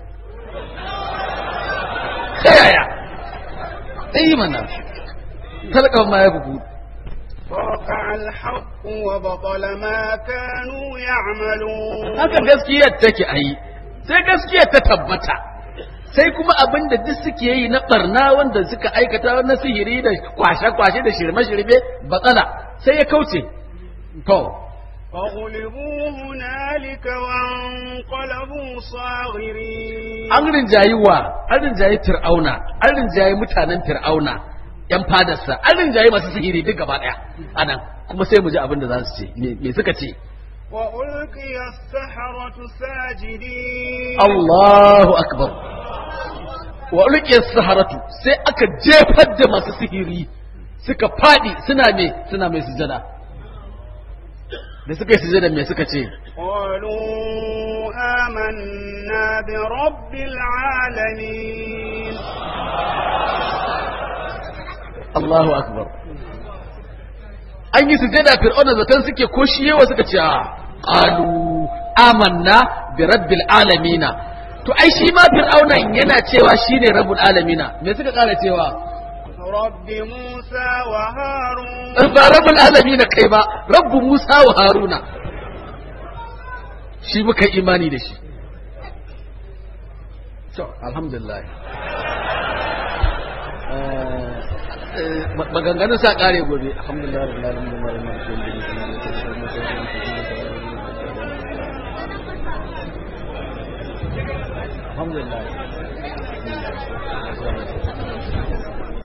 ta yaya ɗaya mana talaka ma ya bugu وقع الحق وبطل ما كانوا يعملون haka gaskiyar take a yi sai gaskiyar ta tabbata sai kuma abin da duk suke yi na barna wanda suka aikata na sihiri da kwashe-kwashe da shirme-shirme batsala sai ya kauce to فغلبوا هنالك وانقلبوا صاغرين an rinjayi wa an rinjayi fir'auna an rinjayi mutanen fir'auna yan fadarsa an rinjayi masu sihiri duk gaba daya anan kuma sai mu ji abin da za su ce me me suka ce وألقي السحرة ساجدين Allahu akbar wa ulqiya saharatu sai aka jefar da masu sihiri suka fadi suna me suna mai sujada da suka yi sujada me suka ce قالوا آمنا برب العالمين Allahu akbar an yi sujada fir'auna zaton suke ko shi yawa suka ce a qalu amanna bi rabbil alamina to ai shi ma fir'auna yana cewa shine rabbul alamina me suka kara cewa رب موسى وهارون ba rabbul alamina kai ba rabbu musa wa haruna shi muka imani da shi to alhamdulillah maganganun sa kare gobe alhamdulillah rabbil alamin alhamdulillah